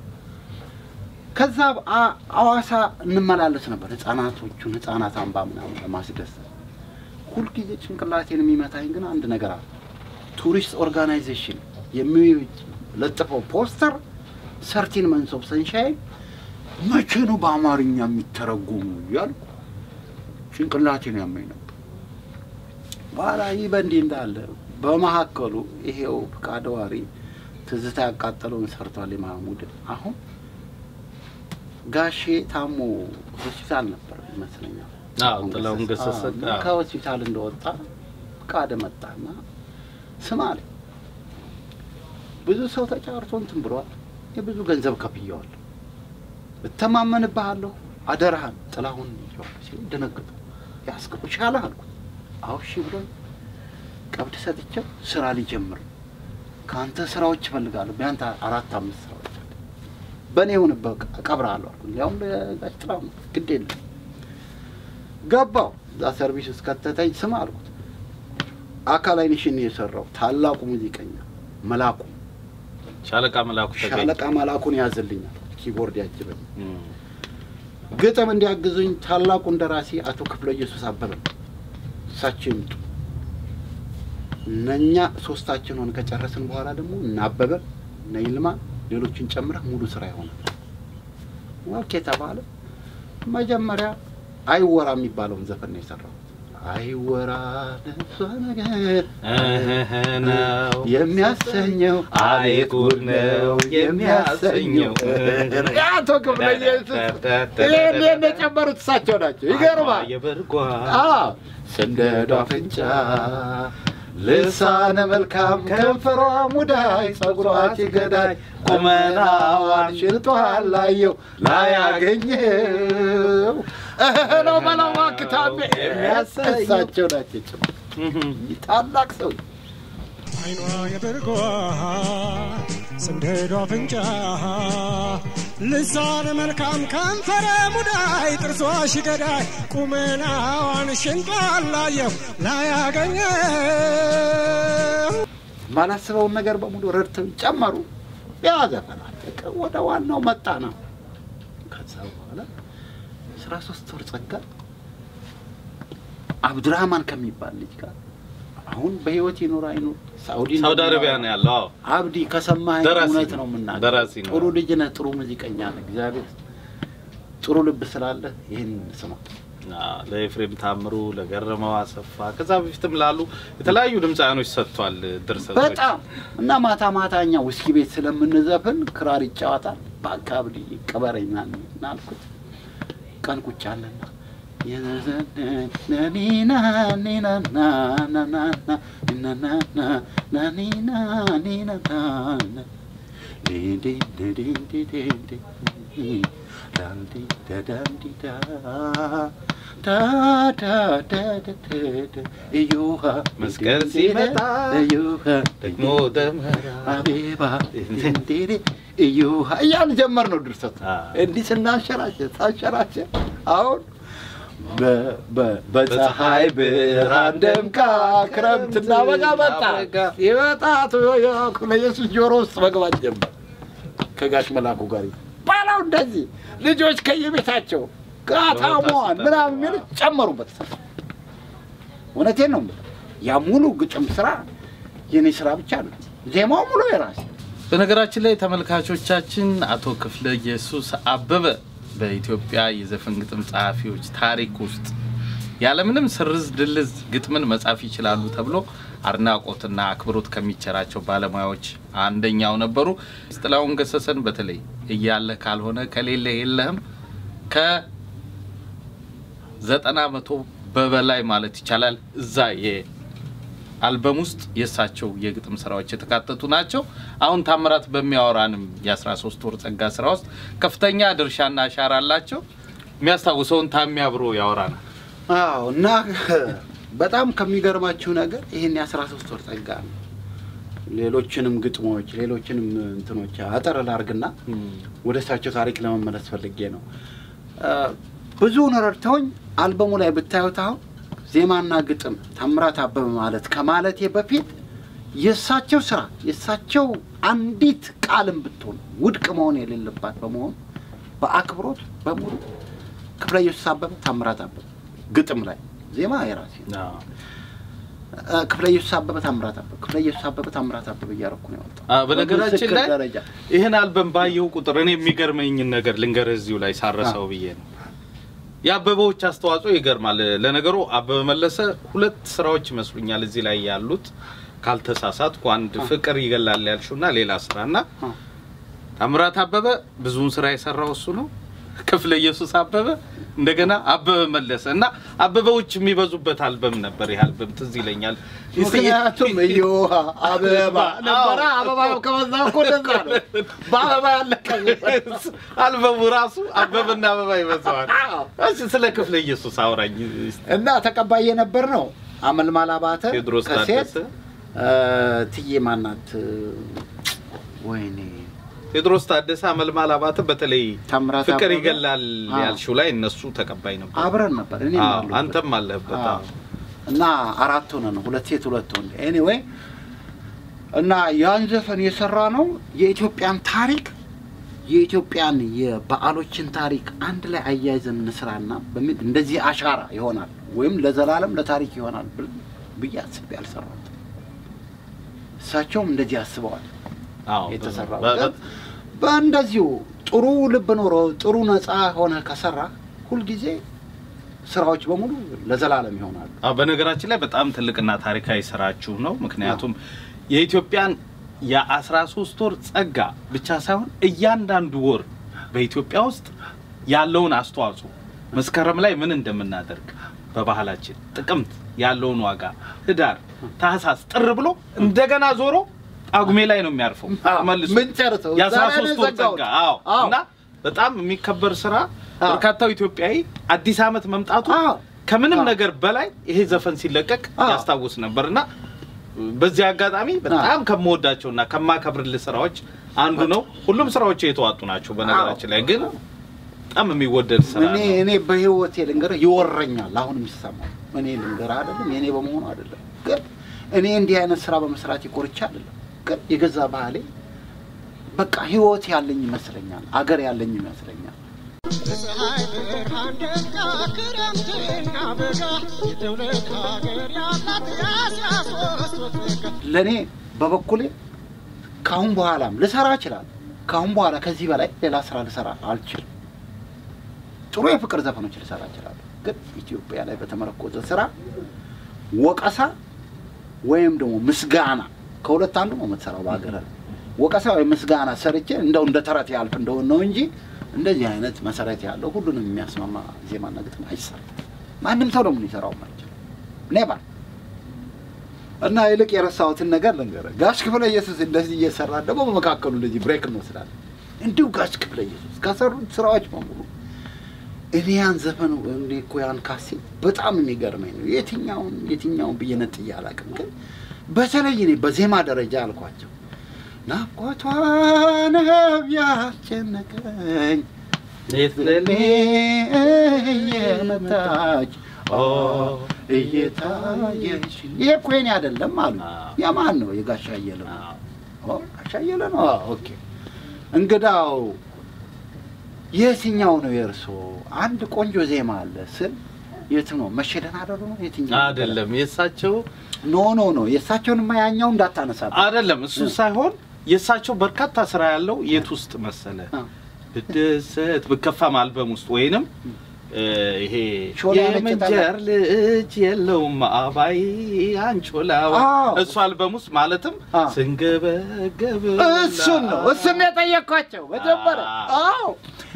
ከዛ አ- አዋሳ እንመላለስ ነበር ህፃናቶቹን ህፃናት አምባ ምናምን ለማስደሰት። ሁልጊዜ ጭንቅላቴን የሚመታኝ ግን አንድ ነገር አለ። ቱሪስት ኦርጋናይዜሽን የሚለጥፈው ፖስተር ሰርቲን መንስ ኦፍ ሰንሻይን መቼ ነው በአማርኛ የሚተረጎሙ እያልኩ ጭንቅላቴን ያመኝ ነበር። በኋላ ይህ በእንዲህ እንዳለ በመካከሉ ይሄው ፍቃደ ዋሪ ትዝታ ያቃጠለውን ሰርቷል የማህሙድን አሁን ጋሼ ታሞ ሆስፒታል ነበር ይመስለኛል። አዎ፣ ጥላሁን ገሰሰ አዎ፣ እና አዎ። ከሆስፒታል እንደወጣ ፍቃደ መጣና ስማ አለኝ ብዙ ሰው ተጫርቶ እንትን ብሏል። የብዙ ገንዘብ ከፍየዋለሁ፣ እተማመንብሃለሁ፣ አደራህን ጥላሁን ይዤዋለሁ ሲል ደነገጡ። ያስገቡ ሻለህ አልኩት። አዎ እሺ ብሎ ቀብድ ሰጥቼው ስራ ሊጀምር ነው። ከአንተ ስራዎች እፈልጋለሁ፣ ቢያንተ አራት አምስት ስራዎች አሉ። በእኔ የሆንበት እቀብርሃለሁ አልኩት። ያውም ለጋሽ ጥላሁን ግድ የለም ገባው እዛ ሰርቪስ ውስጥ ከተተኝ ስም አልኩት አካል አይንሽን የሰራው ታላቁ ሙዚቀኛ መላኩ ሻለቃ መላኩ ተገኝ ሻለቃ መላኩን ያዝልኛል ኪቦርድ ያጅበኝ ግጥም እንዲያግዙኝ ታላቁ እንደራሴ አቶ ክፍለ ኢየሱስ አበበ እሳቸው ይምጡ እነኛ ሶስታችን ሆን ከጨረስን በኋላ ደግሞ እነ አበበ እነ ይልማ ሌሎችን ጨምረህ ሙሉ ስራ ይሆናል ኦኬ ተባለ መጀመሪያ አይወራ የሚባለውን ዘፈን ነው የሰራሁት አይወራ ለሷ ነገር እህ ነው የሚያሰኘው አቤት ጉድ ነው የሚያሰኘው። አቶ ክፍለ ኢየሱስ ይህን ይህን የጨመሩት እሳቸው ናቸው። ይገርማል። የበርጓ አዎ፣ ስንደዶ አፍንጫ ልሳነ መልካም ከንፈሯ ሙዳይ ጸጉሯ ገዳይ ቁመናዋን ሽልጧል ላየው ላያገኘው እህ ነው በለው እባክህ ታሜ የሚያሰኘው። እሳቸው ናቸው የጨመሩት። ታላቅ ሰው አይኗ የበርጓ ስንደዶ አፍንጫ ልሳነ መልካም ከንፈረ ሙዳይ ጥርሷ ሽገዳይ ቁመናዋን ሽንጧን ላየው ላያገኘው ማላስበውን ነገር በሙሉ ረድተው ጨመሩ። ያ ዘፈን አለቀ። ወደ ዋናው መጣ ነው። ከዛ በኋላ አስራ ሶስት ወር ጸጋ አብዱራህማን ከሚባል ልጅ ጋር አሁን በህይወት ይኖር አይኖር ሳውዲ ነው ሳውዲ አረቢያ ነው ያለው። አዎ አብዲ ከሰማኸኝ ደራሲ እውነት ነው። ነው የምናገር። ደራሲ ነው። ጥሩ ልጅ ነህ፣ ጥሩ ሙዚቀኛ ነህ። እግዚአብሔር ጥሩ ልብ ስላለ ይህን ስማ። አዎ፣ ለኤፍሬም ታምሩ፣ ለገረመው አሰፋ ከዛ በፊትም ላሉ የተለያዩ ድምፃውያኖች ሰጥቷል ድርሰቶች። በጣም እና ማታ ማታ እኛ ውስኪ ቤት ስለምንዘፍን ክራር ይጫወታል። በአካባቢ ቀበረኛ ናልኩት ቀን ቁጭ አለና መስቀል ሲመጣ ደግሞ ደመራ አቤባ እንዴሬ እዩሃ እያሉ ጀመር ነው ድርሰቱ። አ። እንዲህ ስናንሸራሸር ሳንሸራሸር አሁን በ- በ- በፀሐይ ብርሃን ደምቃ ክረምትና በጋ መጣ ይመጣት ለኢየሱስ ጆሮ ውስጥ መግባት ጀመር። ከጋሽ መላኩ ጋር ባላው እንደዚህ ልጆች ከየቤታቸው ጋታሟን ምናምን የሚል ጨመሩበት። እውነቴን ነው የምልህ። ያ ሙሉ ግጥም ስራ የኔ ስራ ብቻ ነው። ዜማው ሙሉ የራሴ በነገራችን ላይ ተመልካቾቻችን አቶ ክፍለ ኢየሱስ አበበ በኢትዮጵያ የዘፈን ግጥም ጸሐፊዎች ታሪክ ውስጥ ያለምንም ስርዝ ድልዝ ግጥምን መጻፍ ይችላሉ ተብሎ አድናቆትና አክብሮት ከሚቸራቸው ባለሙያዎች አንደኛው ነበሩ። ጥላሁን ገሰሰን በተለይ እያለ ካልሆነ ከሌለ የለህም ከዘጠና መቶ በበላይ ማለት ይቻላል እዛ አልበም ውስጥ የእሳቸው የግጥም ስራዎች የተካተቱ ናቸው። አሁን ታምራት በሚያወራንም የ13 ወር ጸጋ ስራ ውስጥ ከፍተኛ ድርሻና አሻራ አላቸው። የሚያስታውሰውን ታሚ አብሮ ያወራናል። አዎ እና በጣም ከሚገርማችሁ ነገር ይህን የአስራ ሶስት ወር ጸጋ ነው። ሌሎችንም ግጥሞች ሌሎችንም እንትኖች አጠር ላርግና ወደ እሳቸው ታሪክ ለመመለስ ፈልጌ ነው። አ፣ ብዙውን ረድተውኝ አልበሙ ላይ ብታዩት አሁን ዜማና ግጥም ታምራት አበበ ማለት ከማለቴ በፊት የእሳቸው ስራ የእሳቸው አንዲት ቃልም ብትሆን ውድቅ መሆን የሌለባት በመሆኑ በአክብሮት በሙሉ ክፍለ ኢየሱስ አበበ ታምራት አበበ ግጥም ላይ ዜማ የራሴ አ፣ ክፍለ ኢየሱስ አበበ ታምራት አበበ ክፍለ ኢየሱስ አበበ ታምራት አበበ እያረኩ ነው ያወጣው። አ፣ በነገራችን በምስክር ላይ ደረጃ ይህን አልበም ባየው ቁጥር እኔ የሚገርመኝን ነገር ልንገርህ እዚሁ ላይ ሳረሰው ብዬ ነው። የአበበዎች አስተዋጽኦ ይገርማል። ለነገሩ አበበ መለሰ ሁለት ስራዎች ይመስሉኛል እዚህ ላይ ያሉት ካልተሳሳትኩ፣ አንድ ፍቅር ይገላል ያልሽውና ሌላ ስራና አ። ታምራት አበበ ብዙውን ስራ የሰራው እሱ ነው። ክፍለ ኢየሱስ አበበ እንደገና አበበ መለሰ እና አበበዎች የሚበዙበት አልበም ነበር። ይህ አልበም ትዝ ይለኛል። ምክንያቱም እዮሃ አበባ ነበረ። አበባ ከበዛ እኮ እንደዛ ነው። በአበባ ያለቀ አልበሙ ራሱ አበበና አበባ ይበዛዋል። እሺ ስለ ክፍለ ኢየሱስ አውራኝ እስቲ። እና ተቀባይ የነበር ነው። አመልማል አባተ ቴዎድሮስ ከሴት ታደሰ እ፣ ትዬ ማናት ወይኔ ቴዎድሮስ ታደሰ፣ አመልማል አባተ በተለይ ታምራት ፍቅር አበበ። ይገላል አዎ። ያልሽው ላይ እነሱ ተቀባይ ነበሩ። አብረን ነበር። እኔ አዎ፣ አንተም አለህበት። አዎ። አዎ። እና አራት ሆነ ነው ሁለት ሴት ሁለት ወንድ። ኤኒዌይ እና ያን ዘፈን የሰራ ነው የኢትዮጵያን ታሪክ የኢትዮጵያን የበዓሎችን ታሪክ አንድ ላይ አያይዘን እንስራና በሚል እንደዚህ አሻራ ይሆናል ወይም ለዘላለም ለታሪክ ይሆናል ብል- ብዬ አስቤ አልሰራሁትም። እሳቸውም እንደዚህ አስበዋል። አዎ፣ የተሰራው በ- ግን በእንደዚሁ ጥሩ ልብ ኖሮ ጥሩ ነፃ ሆነ ከሰራ ሁልጊዜ ስራዎች በሙሉ ለዘላለም ይሆናሉ። አዎ፣ በነገራችን ላይ በጣም ትልቅና ታሪካዊ ስራችሁ ነው። ምክንያቱም የኢትዮጵያን የአስራ ሶስት ወር ጸጋ ብቻ ሳይሆን እያንዳንዱ ወር በኢትዮጵያ ውስጥ ያለውን አስተዋጽኦ መስከረም ላይ ምን እንደምናደርግ በባህላችን ጥቅምት ያለውን ዋጋ፣ ህዳር፣ ታህሳስ፣ ጥር ብሎ እንደገና ዞሮ ጳጉሜ ላይ ነው የሚያርፈው መልሶ ምን ጨርሰው የአስራ ዛሬ ሶስት ነው ወር የዘጋሁት። ጸጋ አዎ አዎ። እና በጣም የሚከበር ስራ አዎ። በርካታው ኢትዮጵያዊ አዲስ ዓመት መምጣቱ አዎ። ከምንም አዎ። ነገር በላይ ይሄ ዘፈን ሲለቀቅ አዎ። ያስታውስ ነበር እና በዚህ አጋጣሚ በጣም ከምወዳቸውና ከማከብርልህ ስራዎች አንዱ ነው። ሁሉም ስራዎች የተዋጡ ናቸው። በነገራችን ላይ ግን በጣም የሚወደድ ስራ እኔ ነው። እኔ በህይወቴ ልንገርህ ይወረኛል። አሁን የሚሰማው እኔ ልንገርህ አይደለም የእኔ በመሆኑ አይደለም፣ ግን እኔ እንዲህ አይነት ስራ በመስራት ይኮርቻ አይደለም፣ ግን የገዛ ባህሌ በቃ ህይወት ያለኝ ይመስለኛል፣ አገር ያለኝ ይመስለኛል። በፀሐይ ብርሃን ደጋ ክረምትና በጋ የትውልድ ሀገር ያላት የአስራ ሶስት ወር ጸጋ ለእኔ በበኩሌ ከአሁን በኋላም ልሰራ እችላለሁ። ከአሁን በኋላ ከዚህ በላይ ሌላ ስራ ልሰራ አልችልም። ጥሩ የፍቅር ዘፈኖች ልሰራ እችላለሁ፣ ግን ኢትዮጵያ ላይ በተመረኮዘ ስራ ወቀሳ ወይም ደግሞ ምስጋና ከሁለት አንዱ ነው የምትሰራው በሀገር ላይ ወቀሳ ወይም ምስጋና ሰርቼ እንደው እንደ ተረት ያልፍ እንደሆነ ነው እንጂ እንደዚህ አይነት መሰረት ያለው ሁሉንም የሚያስማማ ዜማና ግጥም አይሰራም። ማንም ሰው ደግሞ ሊሰራው አይችልም። ኔባ እና ይልቅ የረሳሁትን ነገር ልንገርህ። ጋሽ ክፍለ ኢየሱስ እንደዚህ እየሰራ ደግሞ በመካከሉ እንደዚህ ብሬክ እንወስዳለን። እንዲሁ ጋሽ ክፍለ ኢየሱስ ከሰሩት ስራዎች በሙሉ እኔ ያን ዘፈን እንዲ እኮ ያን ካሴት በጣም የሚገርመኝ ነው። የትኛውን የትኛውን ብዬ ነጥዬ አላውቅም፣ ግን በተለይ እኔ በዜማ ደረጃ አልኳቸው ናፍቆቷ ነው ያስጨነቀኝ ሌት ለኔ ሌሊት እየመታች ኦ እየታየች ይሄ እኮ የኔ አይደለም አሉ። አዎ። የማን ነው? የጋሻ አየለ ነው። አዎ። ኦ ጋሻ አየለ ነው። አዎ፣ ኦኬ። እንግዳው የትኛው ነው የእርሶ? አንድ ቆንጆ ዜማ አለ ስል የት ነው መሸደን አደሩ ነው የትኛው አይደለም የእሳቸው ኖ ኖ ኖ የእሳቸውንማ ያኛው እንዳታነሳ አይደለም እሱ ሳይሆን የእሳቸው በርካታ ስራ ያለው የት ውስጥ መሰለ አዎ። ብደሰት ብከፋም አልበም ውስጥ ወይንም እ፣ ይሄ ሾላ ነጭ የምንጀር ልጅ የለውም አባይ አንቾላው አዎ። እሱ አልበም ውስጥ ማለትም አዎ። ስንገበገብ እሱን ነው እሱን ነው የጠየኳቸው መጀመሪያ። አዎ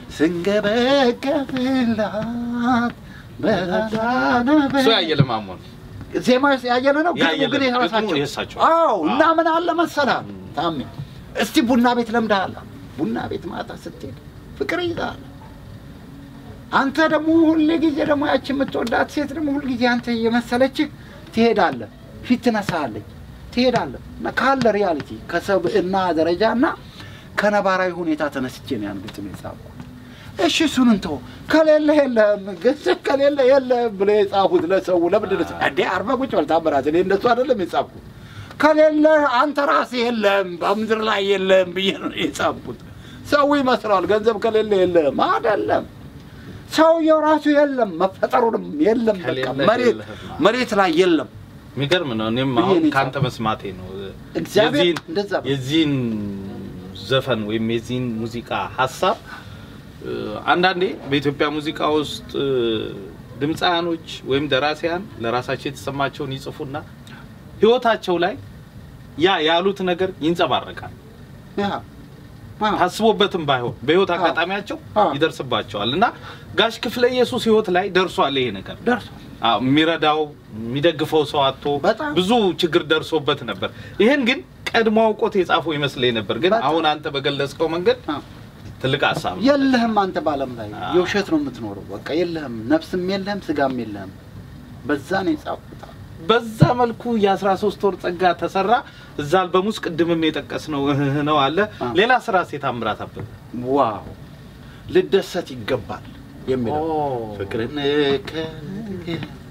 ስንገበገብላት በዛና እሱ ያየለ ማሞ ነው። ዜማ ያየለ ነው፣ ግጥሙ ያየለ ግን ነው። የራሳቸው ግጥሙ የእሳቸው። አዎ። አዎ። እና ምን አለ መሰላል ታሜ፣ እስቲ ቡና ቤት ለምደሃል። ቡና ቤት ማታ ስትሄድ ፍቅር ይዛል። አንተ ደግሞ ሁል ጊዜ ደግሞ ያቺ የምትወዳት ሴት ደግሞ ሁል ጊዜ አንተ እየመሰለችህ ትሄዳለህ፣ ፊት ትነሳለች፣ ትሄዳለህ እና ካለ ሪያሊቲ ከሰብእና ደረጃ እና ከነባራዊ ሁኔታ ተነስቼ ነው ያን ግጥም የጻፍኩት። እሺ እሱን እንተው፣ ከሌለ የለህም፣ ገንዘብ ከሌለ የለህም ብለው የጻፉት ለሰው ለምንድን ነው? እንዴ አርባ ቁጭ በል ታምራት፣ እኔ እንደሱ አይደለም የጻፍኩት። ከሌለ አንተ ራስህ የለህም፣ በምድር ላይ የለህም ብዬ ነው የጻፍኩት። ሰው ይመስለዋል ገንዘብ ከሌለ የለህም፣ አይደለም። ሰውየው ራሱ የለም፣ መፈጠሩንም የለም። በቃ ከሌለ መሬት የለህም። መሬት ላይ የለም። የሚገርም ነው። እኔም ብዬ አሁን ነው ከአንተ የጻፍኩት። መስማቴ ነው እግዚአብሔር የዚህን- እንደዛ ነው። የዚህን ዘፈን ወይም የዚህን ሙዚቃ ሀሳብ እ፣ አንዳንዴ በኢትዮጵያ ሙዚቃ ውስጥ እ፣ ድምፃያኖች ወይም ደራሲያን ለራሳቸው የተሰማቸውን ይጽፉና ህይወታቸው ላይ ያ ያሉት ነገር ይንጸባረቃል። ያ አዎ። ታስቦበትም ባይሆን በህይወት አዎ። አጋጣሚያቸው አዎ። ይደርስባቸዋል እና ጋሽ ክፍለ ኢየሱስ ህይወት ላይ ደርሷል ይሄ ነገር ደርሷል። አዎ፣ የሚረዳው የሚደግፈው ሰው አጥቶ በጣም። ብዙ ችግር ደርሶበት ነበር። ይሄን ግን ቀድሞ አውቆት የጻፈው ይመስለኝ ነበር። ግን በጣም። አሁን አንተ በገለጽከው መንገድ አዎ። ትልቅ ሀሳብ ነው። የለህም አንተ በዓለም ላይ አዎ። የውሸት ነው የምትኖረው። በቃ የለህም፣ ነፍስም የለህም፣ ስጋም የለህም። በዛ ነው የጻፍኩት። በዛ መልኩ የ13 ወር ጸጋ ተሰራ። እዛ አልበም ውስጥ ቅድምም የጠቀስነው እህህ ነው አለ። አዎ። ሌላ ስራ ሴት አምራት አበበ ዋው ልደሰት ይገባል የሚለው ኦ። ፍቅርን ከልክ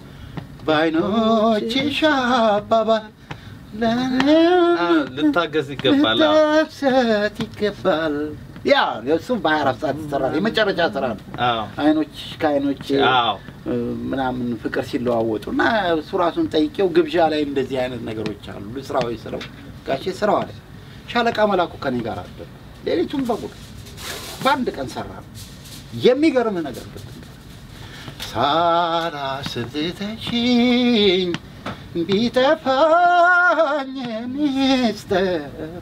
በዓይኖችሽ አባባል አ፣ ልታገዝ ይገባል። አዎ። ልደሰት ይገባል። ያ እሱም በሀያ አራት ሰዓት ይሰራል። የመጨረሻ ስራ ነው። አዎ። አይኖች ከአይኖች አዎ። ምናምን ፍቅር ሲለዋወጡ እና እሱ ራሱን ጠይቄው ግብዣ ላይ እንደዚህ አይነት ነገሮች አሉ ስራዊ ስለው ጋሼ ስራው አለ ሻለቃ መላኩ ከኔ ጋር አለ ሌሊቱን በሙሉ በአንድ ቀን ሰራ ነው የሚገርምህ ነገር ግን ሳላስብተሽኝ ቢጠፋኝ ሚስጥሩ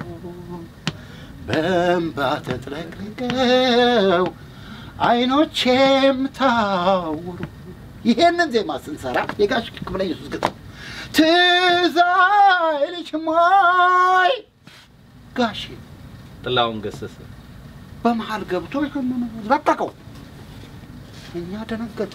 በእንባ ተጥለቅልቀው አይኖቼም ታውሩ። ይሄንን ዜማ ስንሰራ የጋሽ ክብለ ኢየሱስ ግጥም ትዝ አይልሽም ወይ ጋሼ ጥላሁን ገሰሰ በመሀል ገብቶ ይህንን ለቀቀው። እኛ ደነገጠ።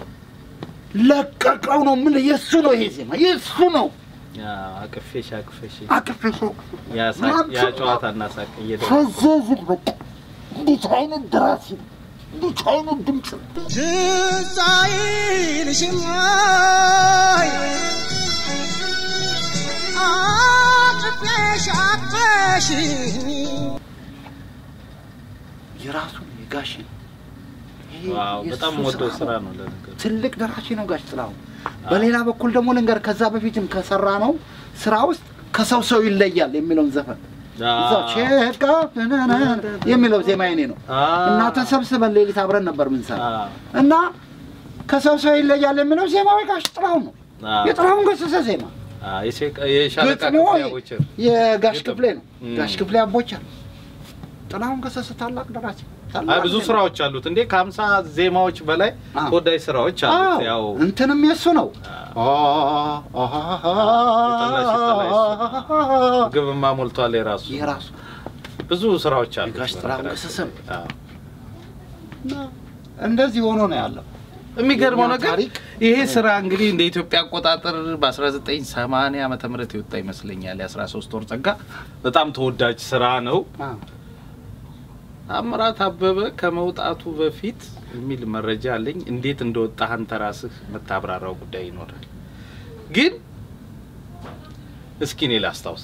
ለቀቀው ነው ምን የእሱ ነው ይሄ ዜማ የእሱ ነው። ያ አቅፌሽ አቅፌሽ አቅፌ ሰው ያ ሳቅ- ያ ጨዋታና ሳቅ እየደ ፈዘዝን በቃ እንዴት አይነት ደራሲ ነው! እንዴት አይነት ድምፅ ነው! ትዝ አይልሽም ወይ አቅፌሽ አቅፌሽኝ የራሱ ነው የጋሽ ነው። ይሄ ዋው የእሱ በጣም ስራ ወደው ነው። ስራ ነው ለነገሩ። ትልቅ ደራሲ ነው ጋሽ ጥላሁን። በሌላ በኩል ደግሞ ልንገር፣ ከዛ በፊትም ከሰራ ነው ስራ ውስጥ ከሰው ሰው ይለያል የሚለውን ዘፈን እዛው ቼካ የሚለው ዜማ የኔ ነው እና ተሰብስበን ሌሊት አብረን ነበር ምንሰራ እና ከሰው ሰው ይለያል የሚለው ዜማ የጋሽ ጥላሁን ነው። የጥላሁን ገሰሰ ዜማ የሻለቃ ግጥሙ ክፍሌ አቦቸር የጋሽ ግጥም። ክፍሌ ነው። እም። ጋሽ ክፍሌ አቦቸር ጥላሁን ገሰሰ ታላቅ ደራሲ ታላቅ አይ ብዙ ዜማ። ስራዎች አሉት እንዴ ከሀምሳ ዜማዎች በላይ አዎ። ተወዳጅ ስራዎች አሉት አዎ፣ ያው እንትንም የሱ ነው። የጠላሽ የጠላሽ ግብማ ሞልቷል የራሱ የራሱ ብዙ ስራዎች አሉ የጋሽ ጥላሁን ገሰሰ አዎ። እና እንደዚህ ሆኖ ነው ያለው። የሚገርመው የእኛ ነገር ታሪክ ይሄ ስራ እንግዲህ እንደ ኢትዮጵያ አቆጣጠር በ1980 ዓመተ ምህረት የወጣ ይመስለኛል። የ13 ወር ጸጋ በጣም ተወዳጅ ስራ ነው። አዎ። ታምራት አበበ ከመውጣቱ በፊት የሚል መረጃ አለኝ። እንዴት እንደወጣህ አንተ ራስህ የምታብራራው ጉዳይ ይኖራል። ግን እስኪ እኔ ላስታውስ።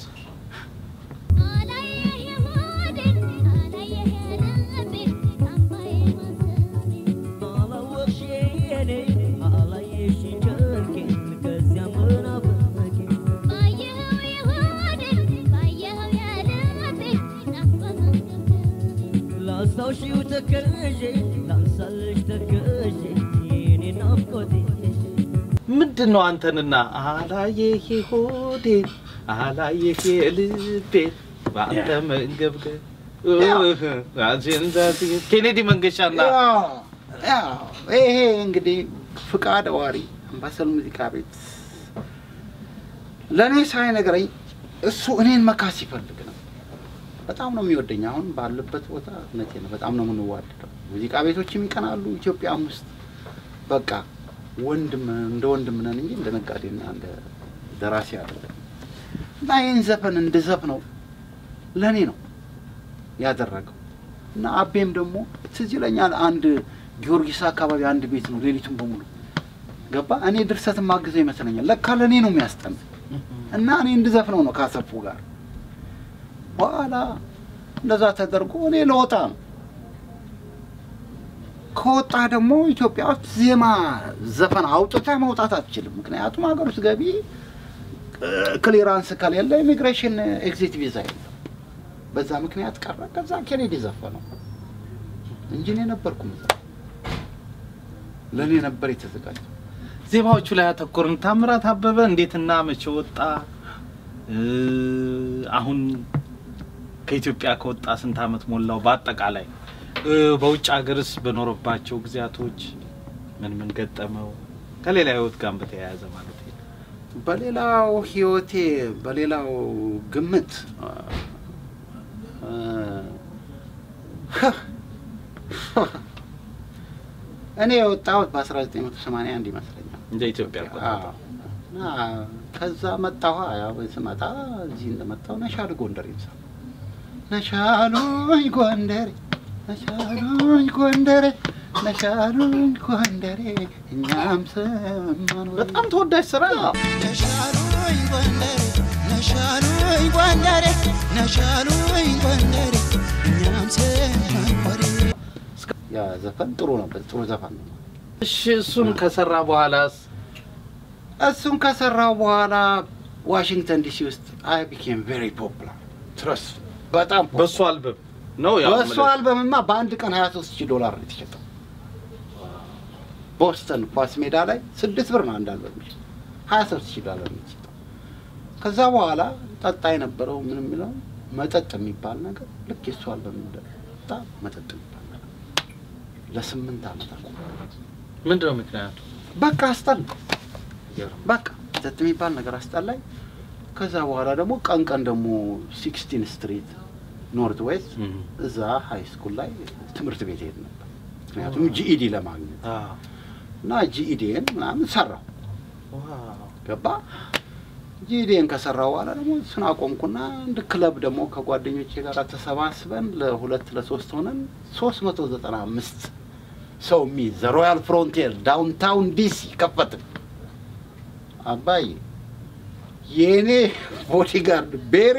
ላስታውሺው ተከዤ ላንሳልሽ ተከዤ የኔ ናፍቆቴ ምንድን ነው አንተንና አላየህ ሆዴን አላየህ ልቤን በአንተ መንገብገብ ኬኔዲ መንገሻና ያው ያው ይሄ እንግዲህ ፍቃድ አዋሪ አምባሰል ሙዚቃ ቤት ለእኔ ሳይነግረኝ እሱ እኔን መካስ ይፈልግ ነው። በጣም ነው የሚወደኝ። አሁን ባለበት ቦታ እውነቴ ነው፣ በጣም ነው የምንዋደደው። ሙዚቃ ቤቶችም ይቀናሉ ኢትዮጵያም ውስጥ በቃ ወንድም እንደ ወንድም ነን እንጂ እንደ ነጋዴና እንደ ደራሲ አይደለም። እና ይህን ዘፈን እንድዘፍነው ለእኔ ነው ያደረገው እና አቤም ደግሞ ትዝ ይለኛል አንድ ጊዮርጊስ አካባቢ አንድ ቤት ነው ሌሊቱን በሙሉ ገባ። እኔ ድርሰትን ማግዘው ይመስለኛል። ለካ ለእኔ ነው የሚያስጠና እና እኔ እንድዘፍነው ነው ካሰፉ ጋር። በኋላ እንደዛ ተደርጎ እኔ ለወጣ ነው ከወጣ ደግሞ ኢትዮጵያ ውስጥ ዜማ ዘፈን አውጥተህ መውጣት አትችልም። ምክንያቱም ሀገር ውስጥ ገቢ ክሊራንስ ከሌለ ኢሚግሬሽን ኤግዚት ቪዛ የለም። በዛ ምክንያት ቀረ። ከዛ ኬኔዲ ዘፈነው እንጂ እኔ ነበርኩ የምዘፍነው። ለእኔ ነበር የተዘጋጀው። ዜማዎቹ ላይ ያተኮርን። ታምራት አበበ እንዴትና መቼ ወጣ? እ፣ አሁን ከኢትዮጵያ ከወጣ ስንት አመት ሞላው? በአጠቃላይ እ፣ በውጭ ሀገርስ በኖረባቸው ጊዜያቶች ምን ምን ገጠመው? ከሌላ ህይወት ጋር በተያያዘ ማለት ነው። በሌላው ህይወቴ በሌላው ግምት እ፣ እኔ የወጣሁት በ1981 ይመስለኛል። እንደ ኢትዮጵያ አቆጣጠር አዎ። እና ከዛ መጣሁ። ያው ስመጣ እዚህ እንደመጣሁ ነሻሉ ጎንደር ይምሳ ነሻሉኝ ጎንደሬ ነሻሉኝ ጎንደሬ ነሻሉኝ ጎንደሬ እኛም ሰማን ወይ በጣም ተወዳጅ ስራ ነው። ነሻሉኝ ጎንደሬ ነሻሉኝ ጎንደሬ ነሻሉኝ ጎንደሬ እኛም ሰማን ወሬ ያ ዘፈን ጥሩ ነው። ጥሩ ዘፈን ነው። እሺ እሱን ከሰራ በኋላስ እሱን ከሰራው በኋላ ዋሽንግተን ዲሲ ውስጥ አይ ቢኬም ቬሪ ፖፑላር ትረስ በጣም popular። በሱ አልበም ነው ያው በእሱ የምልህ። አልበምማ በአንድ ቀን 23 ሺህ ዶላር ነው የተሸጠው። ቦስተን ኳስ ሜዳ ላይ ስድስት ብር ነው አንድ አልበም የሚሸጠው ሀያ ሶስት ሺህ ዶላር የሚሸጠው። ከዛ በኋላ ጠጣ የነበረው ምን የሚለው መጠጥ የሚባል ነገር ልክ የሱ አልበም እንደጠጣ መጠጥ የሚባል ነገር ለስምንት ዓመት አቆመ። ምንድን ነው ምክንያቱ? በቃ አስጠላ። በቃ መጠጥ የሚባል ነገር አስጠላኝ። ከዛ በኋላ ደግሞ ቀን ቀን ደግሞ ሲክስቲን ስትሪት ኖርት ዌስት እዛ ሀይ ስኩል ላይ ትምህርት ቤት ሄድ ነበር። ምክንያቱም ጂኢዲ ለማግኘት እና ጂኢዲን ምናምን ሰራው ገባ። ጂኢዲን ከሰራው በኋላ ደግሞ እሱን አቆምኩና አንድ ክለብ ደግሞ ከጓደኞቼ ጋር ተሰባስበን ለሁለት ለሶስት ሆነን ሶስት መቶ ዘጠና አምስት ሰው የሚይዝ ዘ ሮያል ፍሮንቲር ዳውንታውን ዲሲ ከፈትን። አባዬ የእኔ ቦዲጋርድ ቤሪ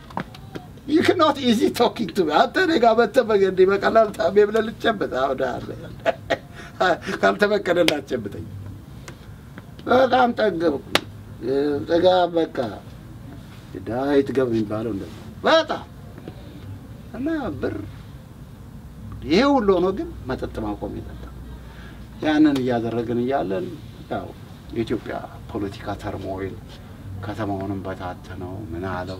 ዩ ክኖት ኢዚ ቶኪንግ ቱ አንተ እኔ ጋር መተህ በገንዴ በቀላል ታሜ ብለህ ልትጨብጥ አሁን አለ ካልተፈቀደልህ አትጨብጠኝ። በጣም ጠገብኩ። ጥጋ በቃ ዳዊት ገብ የሚባለው እንደ በጣም እና ብር ይሄ ሁሉ ሆኖ ግን መጠጥ ማቆም የለም። ያንን እያደረግን እያለን ያው የኢትዮጵያ ፖለቲካ ተርሞይል ከተማውንም በታተነው ምን አለው።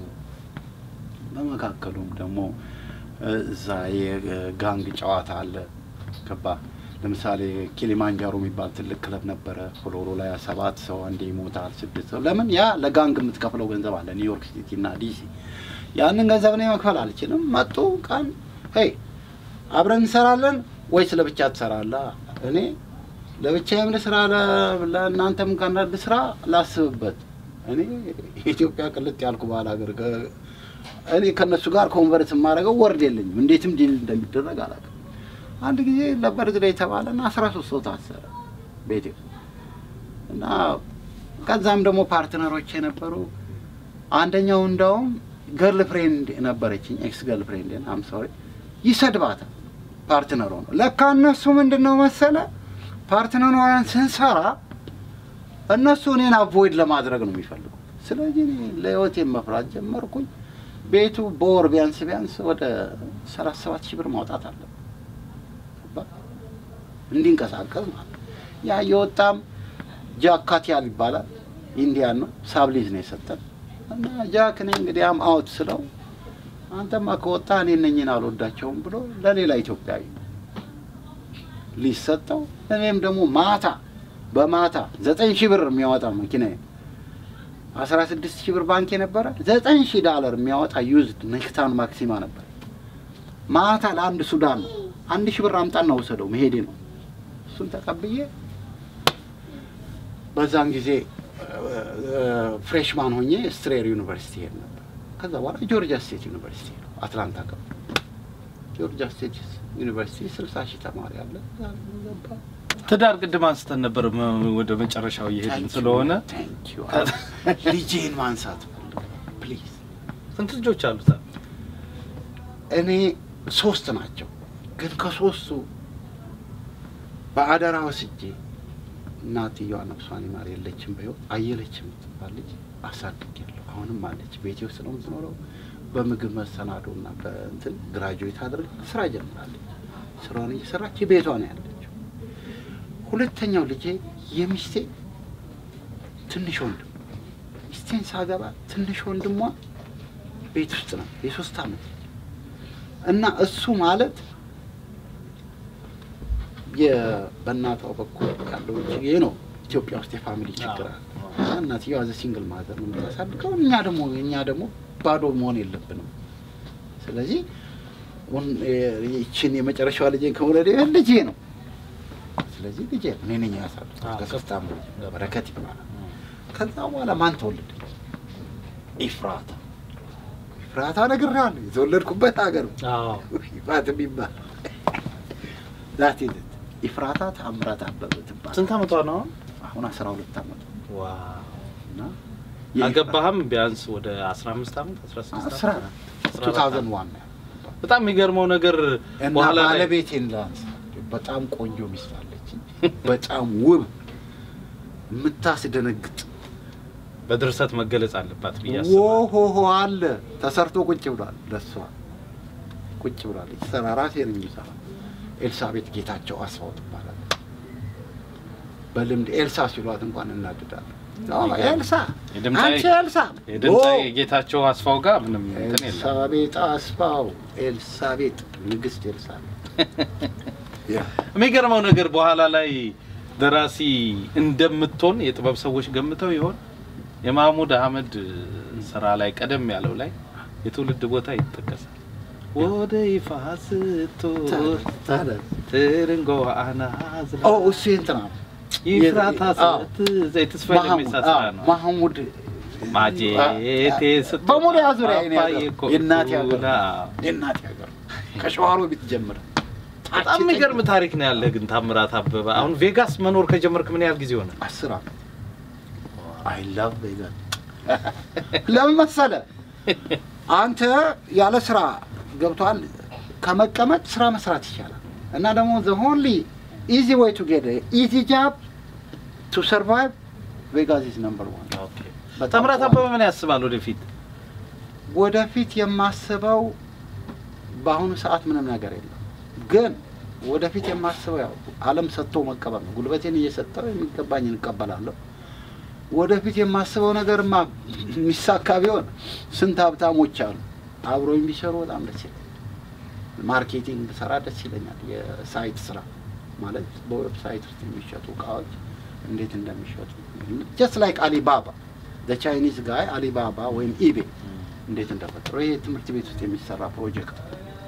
በመካከሉም ደግሞ እዛ የጋንግ ጨዋታ አለ ገባ። ለምሳሌ ኪሊማንጃሮ የሚባል ትልቅ ክለብ ነበረ። ፍሎሮ ላይ ሰባት ሰው አንዴ ይሞታል፣ ስድስት ሰው። ለምን ያ ለጋንግ የምትከፍለው ገንዘብ አለ ኒውዮርክ ሲቲ እና ዲሲ። ያንን ገንዘብ እኔ መክፈል አልችልም። መጡ ቀን ሄይ አብረን እንሰራለን ወይስ ለብቻ ትሰራለህ? እኔ ለብቻዬም ልስራ ለእናንተም ከአንዳንድ ስራ ላስብበት። እኔ የኢትዮጵያ ቅልጥ ያልኩ ባህል ሀገር እኔ ከእነሱ ጋር ኮንቨርት የማደርገው ወርድ የለኝም። እንዴትም ዲል እንደሚደረግ አላውቅም። አንድ ጊዜ ለበርዝዴ የተባለና አስራ ሶስት ሰው ታሰረ ቤቴ እና ከዛም ደግሞ ፓርትነሮች የነበሩ አንደኛው እንደውም ገርል ፍሬንድ ነበረችኝ ኤክስ ገርል ፍሬንድ አም ሶሪ ይሰድባታል ፓርትነሩ ነው። ለካ እነሱ ምንድን ነው መሰለ ፓርትነሯን ስንሰራ እነሱ እኔን አቮይድ ለማድረግ ነው የሚፈልጉት። ስለዚህ እኔ ለህይወቴን መፍራት ጀመርኩኝ። ቤቱ በወር ቢያንስ ቢያንስ ወደ ሰላሳ ሰባት ሺህ ብር ማውጣት አለ እንዲንቀሳቀስ ማለት ያ የወጣም ጃክ ካቲያል ይባላል ኢንዲያን ነው ሳብሊዝ ነው የሰጠን እና ጃክ እኔ እንግዲህ አም አውት ስለው አንተማ ከወጣ እኔ እነኝን አልወዳቸውም ብሎ ለሌላ ኢትዮጵያዊ ሊሰጠው እኔም ደግሞ ማታ በማታ ዘጠኝ ሺህ ብር የሚያወጣ መኪና አስራ ስድስት ሺህ ብር ባንክ የነበረ ዘጠኝ ሺህ ዳለር የሚያወጣ ዩዝድ ኔክታን ማክሲማ ነበር። ማታ ለአንድ ሱዳን ነው አንድ ሺህ ብር አምጣና ውሰደው መሄዴ ነው። እሱን ተቀብዬ በዛን ጊዜ ፍሬሽማን ሆኜ ስትሬር ዩኒቨርሲቲ ሄድ ነበር። ከዛ በኋላ ጆርጂያ ስቴት ዩኒቨርሲቲ ነው አትላንታ ገባ። ጆርጂያ ስቴት ዩኒቨርሲቲ ስልሳ ሺህ ተማሪ አለ። ገባ ትዳር ቅድም አንስተን ነበር መ- ወደ መጨረሻው እየሄድን ስለሆነ ልጄን ማንሳት ፕሊዝ። ስንት ልጆች አሉት? እኔ ሶስት ናቸው፣ ግን ከሶስቱ በአደራ ወስጄ እናትየዋ ነፍሷን ይማር የለችም በሕይወት አየለች የምትባል ልጅ አሳድጌያለሁ። አሁንም አለች ቤቴ ውስጥ ነው የምትኖረው። በምግብ መሰናዶ እና በእንትን ግራጁዌት አድርግ ስራ ጀምራለች። ስራዋን እየሰራች ቤቷ ነው ያለችው። ሁለተኛው ልጄ የሚስቴ ትንሽ ወንድም ሚስቴን ሳገባ ትንሽ ወንድሟ ቤት ውስጥ ነው የሶስት ዓመት ልጅ እና እሱ ማለት የ- በእናቷ በኩል ያለው ችግር ነው። ኢትዮጵያ ውስጥ የፋሚሊ ችግር አለ። እና እናትየዋ ዘ ሲንግል ማዘር ነው የምታሳድገው። እኛ ደግሞ እኛ ደግሞ ባዶ መሆን የለብንም። ስለዚህ ወን- የ- ይችን የመጨረሻዋ ልጄ ከወለደ ልጄ ነው። ስለዚህ ልጄ ነው። እኔ ነኝ ያሳድኩት ከሶስት ዓመት ልጅ በረከት ይባላል። ከዛ በኋላ ማን ተወለደ? ኢፍራታ ኢፍራታ እነግርሃለሁ። የተወለድኩበት ሀገር ነው። ይፋት የሚባል ዛት ይዘት ኢፍራታ ታምራት አበበ ትባል። ስንት ዓመቷ ነው? አሁን አስራ ሁለት ዓመት ዋው እና አገባህም ቢያንስ ወደ 15 ዓመት 16 አስራ ዓመት? ቱ ታውዘንድ ዋን ነው በጣም የሚገርመው ነገር እና በኋላ ላይ ባለቤቴን ላንስ በጣም ቆንጆ ሚስት አለችኝ። በጣም ውብ የምታስደነግጥ በድርሰት መገለጽ አለባት ብዬ አስባለሁ። ወሆሆ አለ ተሰርቶ ቁጭ ብሏል። ለሷ ቁጭ ብሏል። የተሰራ ራሴ ነኝ የሚሰራ ኤልሳቤጥ ጌታቸው አስፋው ትባላለች። በልምድ ኤልሳ ሲሏት እንኳን እናድዳለን። አዎ፣ ይገርም። ኤልሳ የድምፃዊ- አንቺ ኤልሳ የድምፃዊ ኦ፣ የጌታቸው አስፋው ጋር ምንም እንትን የለም። ኤልሳቤጥ አስፋው ኤልሳቤጥ ንግስት ኤልሳቤጥ የሚገርመው ነገር በኋላ ላይ ደራሲ እንደምትሆን የጥበብ ሰዎች ገምተው ይሆን? የማህሙድ አህመድ ስራ ላይ ቀደም ያለው ላይ የትውልድ ቦታ ይጠቀሳል። ወደ ይፋ ስትወር ትርንጎ አናዝ ኦ እሱ እንትና ነው። ይፍራታ አዎ። ስትዘ የተስፋ ለሜሳ ስራ ነው። ማህሙድ ማጀቴ ስትወጣ በሙሉ ያዙሪያ የኔ አባዬ ሀገር እኮ የእናቴ ሀገር ቱና። የእናቴ ሀገር ከሸዋሮ ቤት ጀምረ በጣም የሚገርም ታሪክ ነው ያለ ግን ታምራት አበበ አሁን ቬጋስ መኖር ከጀመርክ ምን ያህል ጊዜ ሆነ? አስር ዓመት አይ ላቭ ቬጋስ ለምን መሰለ አንተ ያለ ስራ ገብቷል ከመቀመጥ ስራ መስራት ይቻላል እና ደግሞ ዘ ኦንሊ ኢዚ ወይ ቱ ጌት ኢዚ ጃብ ቱ ሰርቫይቭ ቬጋስ ኢዝ ነምበር ዋን ታምራት አበበ ምን ያስባል ወደፊት? ወደፊት የማስበው በአሁኑ ሰዓት ምንም ነገር የለም፣ ግን ወደፊት የማስበው ያው ዓለም ሰጥቶ መቀበል ነው። ጉልበቴን እየሰጠው የሚገባኝን እቀበላለሁ። ወደፊት የማስበው ነገርማ የሚሳካ ቢሆን ስንት ሀብታሞች አሉ አብሮኝ ቢሰሩ በጣም ደስ ይለኛል። ማርኬቲንግ ብሰራ ደስ ይለኛል። የሳይት ስራ ማለት በዌብሳይት ውስጥ የሚሸጡ እቃዎች እንዴት እንደሚሸጡ ጀስት ላይክ አሊባባ ቻይኒዝ ጋይ አሊባባ ወይም ኢቤ እንዴት እንደፈጠረው ይሄ ትምህርት ቤት ውስጥ የሚሰራ ፕሮጀክት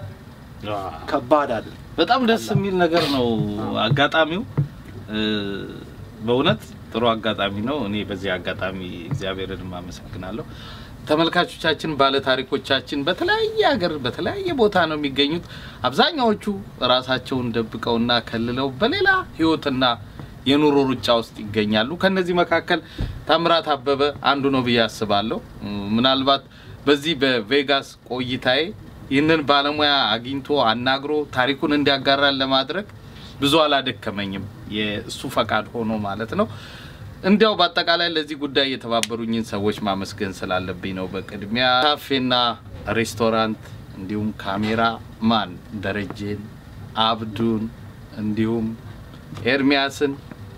ከባድ አይደለም። በጣም ደስ የሚል ነገር ነው አጋጣሚው። እ፣ በእውነት ጥሩ አጋጣሚ ነው። እኔ በዚህ አጋጣሚ እግዚአብሔርን አመሰግናለሁ። ተመልካቾቻችን፣ ባለ ታሪኮቻችን በተለያየ ሀገር በተለያየ ቦታ ነው የሚገኙት። አብዛኛዎቹ ራሳቸውን ደብቀውና ከልለው በሌላ ህይወትና የኑሮ ሩጫ ውስጥ ይገኛሉ። ከነዚህ መካከል ታምራት አበበ አንዱ ነው ብዬ አስባለሁ። እ፣ ምናልባት በዚህ በቬጋስ ቆይታዬ ይህንን ባለሙያ አግኝቶ አናግሮ ታሪኩን እንዲያጋራን ለማድረግ ብዙ አላደከመኝም። የእሱ ፈቃድ ሆኖ ማለት ነው። እንዲያው በአጠቃላይ ለዚህ ጉዳይ የተባበሩኝን ሰዎች ማመስገን ስላለብኝ ነው። በቅድሚያ ካፌና ሬስቶራንት እንዲሁም ካሜራ ማን ደረጀን፣ አብዱን እንዲሁም ኤርሚያስን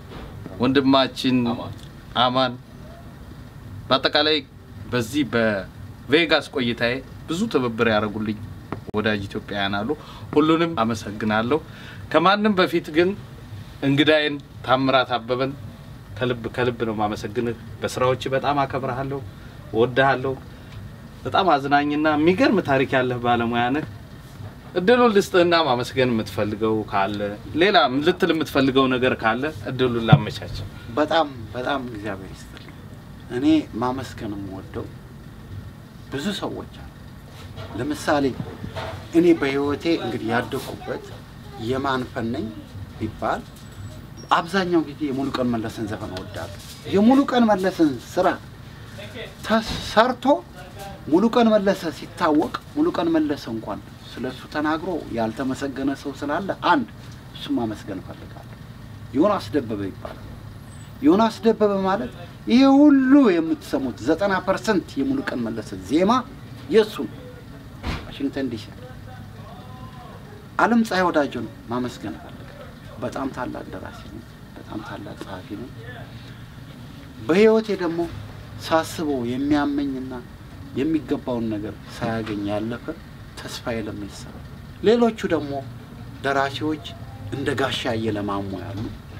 ወንድማችን አማን በአጠቃላይ በዚህ በቬጋስ ቆይታዬ ብዙ ትብብር ያደረጉልኝ ወዳጅ ኢትዮጵያውያን አሉ። ሁሉንም አመሰግናለሁ። ከማንም በፊት ግን እንግዳዬን ታምራት አበበን ከልብ ከልብ ነው ማመሰግንህ። በስራዎች በጣም አከብረሃለሁ፣ እወድሃለሁ። በጣም አዝናኝና የሚገርም ታሪክ ያለህ ባለሙያ ነህ። እድሉን ልስጥህና ማመስገን የምትፈልገው ካለ ሌላ ልትል የምትፈልገው ነገር ካለ እድሉን ላመቻች። በጣም በጣም እግዚአብሔር ይስጥልኝ። እኔ ማመስገን የምወደው ብዙ ሰዎች አሉ። ለምሳሌ እኔ በህይወቴ እንግዲህ ያደኩበት የማን ፈን ነኝ ቢባል አብዛኛው ጊዜ የሙሉቀን መለስን ዘፈን እወዳለሁ። የሙሉቀን መለስን ስራ ተሰርቶ ሙሉቀን መለሰ ሲታወቅ ሙሉቀን መለሰ እንኳን ስለሱ ተናግሮ ያልተመሰገነ ሰው ስላለ አንድ እሱም ማመስገን እፈልጋለሁ። ዮናስ ደበበ ይባላል። ዮናስ ደበበ ማለት ይሄ ሁሉ የምትሰሙት ዘጠና ፐርሰንት የሙሉቀን መለሰ ዜማ የእሱ ነው። ዋሽንግተን ዲሲ አለም ፀሐይ ወዳጆ ነው ማመስገን እፈልጋለሁ። በጣም ታላቅ ደራሲ ነው። በጣም ታላቅ ጸሐፊ ነው። በህይወቴ ደግሞ ሳስበው የሚያመኝና የሚገባውን ነገር ሳያገኝ ያለፈ ተስፋዬ ለሜሳ፣ ሌሎቹ ደግሞ ደራሲዎች እንደ ጋሻ እየለማሙ ያሉ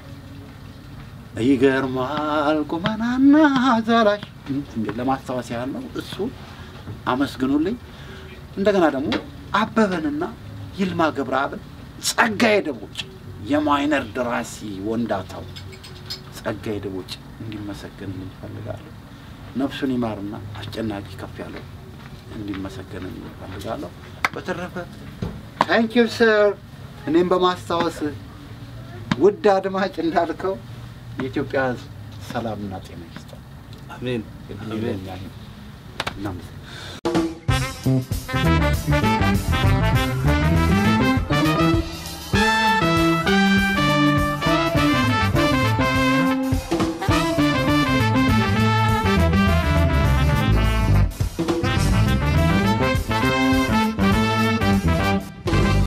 ይገርማል ቁመናና ዛላሽ እንዴ ለማስታወስ ያህል ነው። እሱ አመስግኑልኝ። እንደገና ደግሞ አበበንና ይልማ ገብረአብን፣ ጸጋዬ ደቦጭ የማይነር ደራሲ ወንዳታው ጸጋዬ ደቦጭ እንዲመሰገንልኝ እፈልጋለሁ። ነፍሱን ይማርና አስጨናቂ ከፍ ያለው እንዲመሰገንልኝ እፈልጋለሁ። በተረፈ ታንክ ዩ ሰር እኔም በማስታወስ ውድ አድማጭ እንዳልከው የኢትዮጵያ ሕዝብ ሰላምና ጤና ይስጠው። አሜን አሜን። እናመሰግናለን።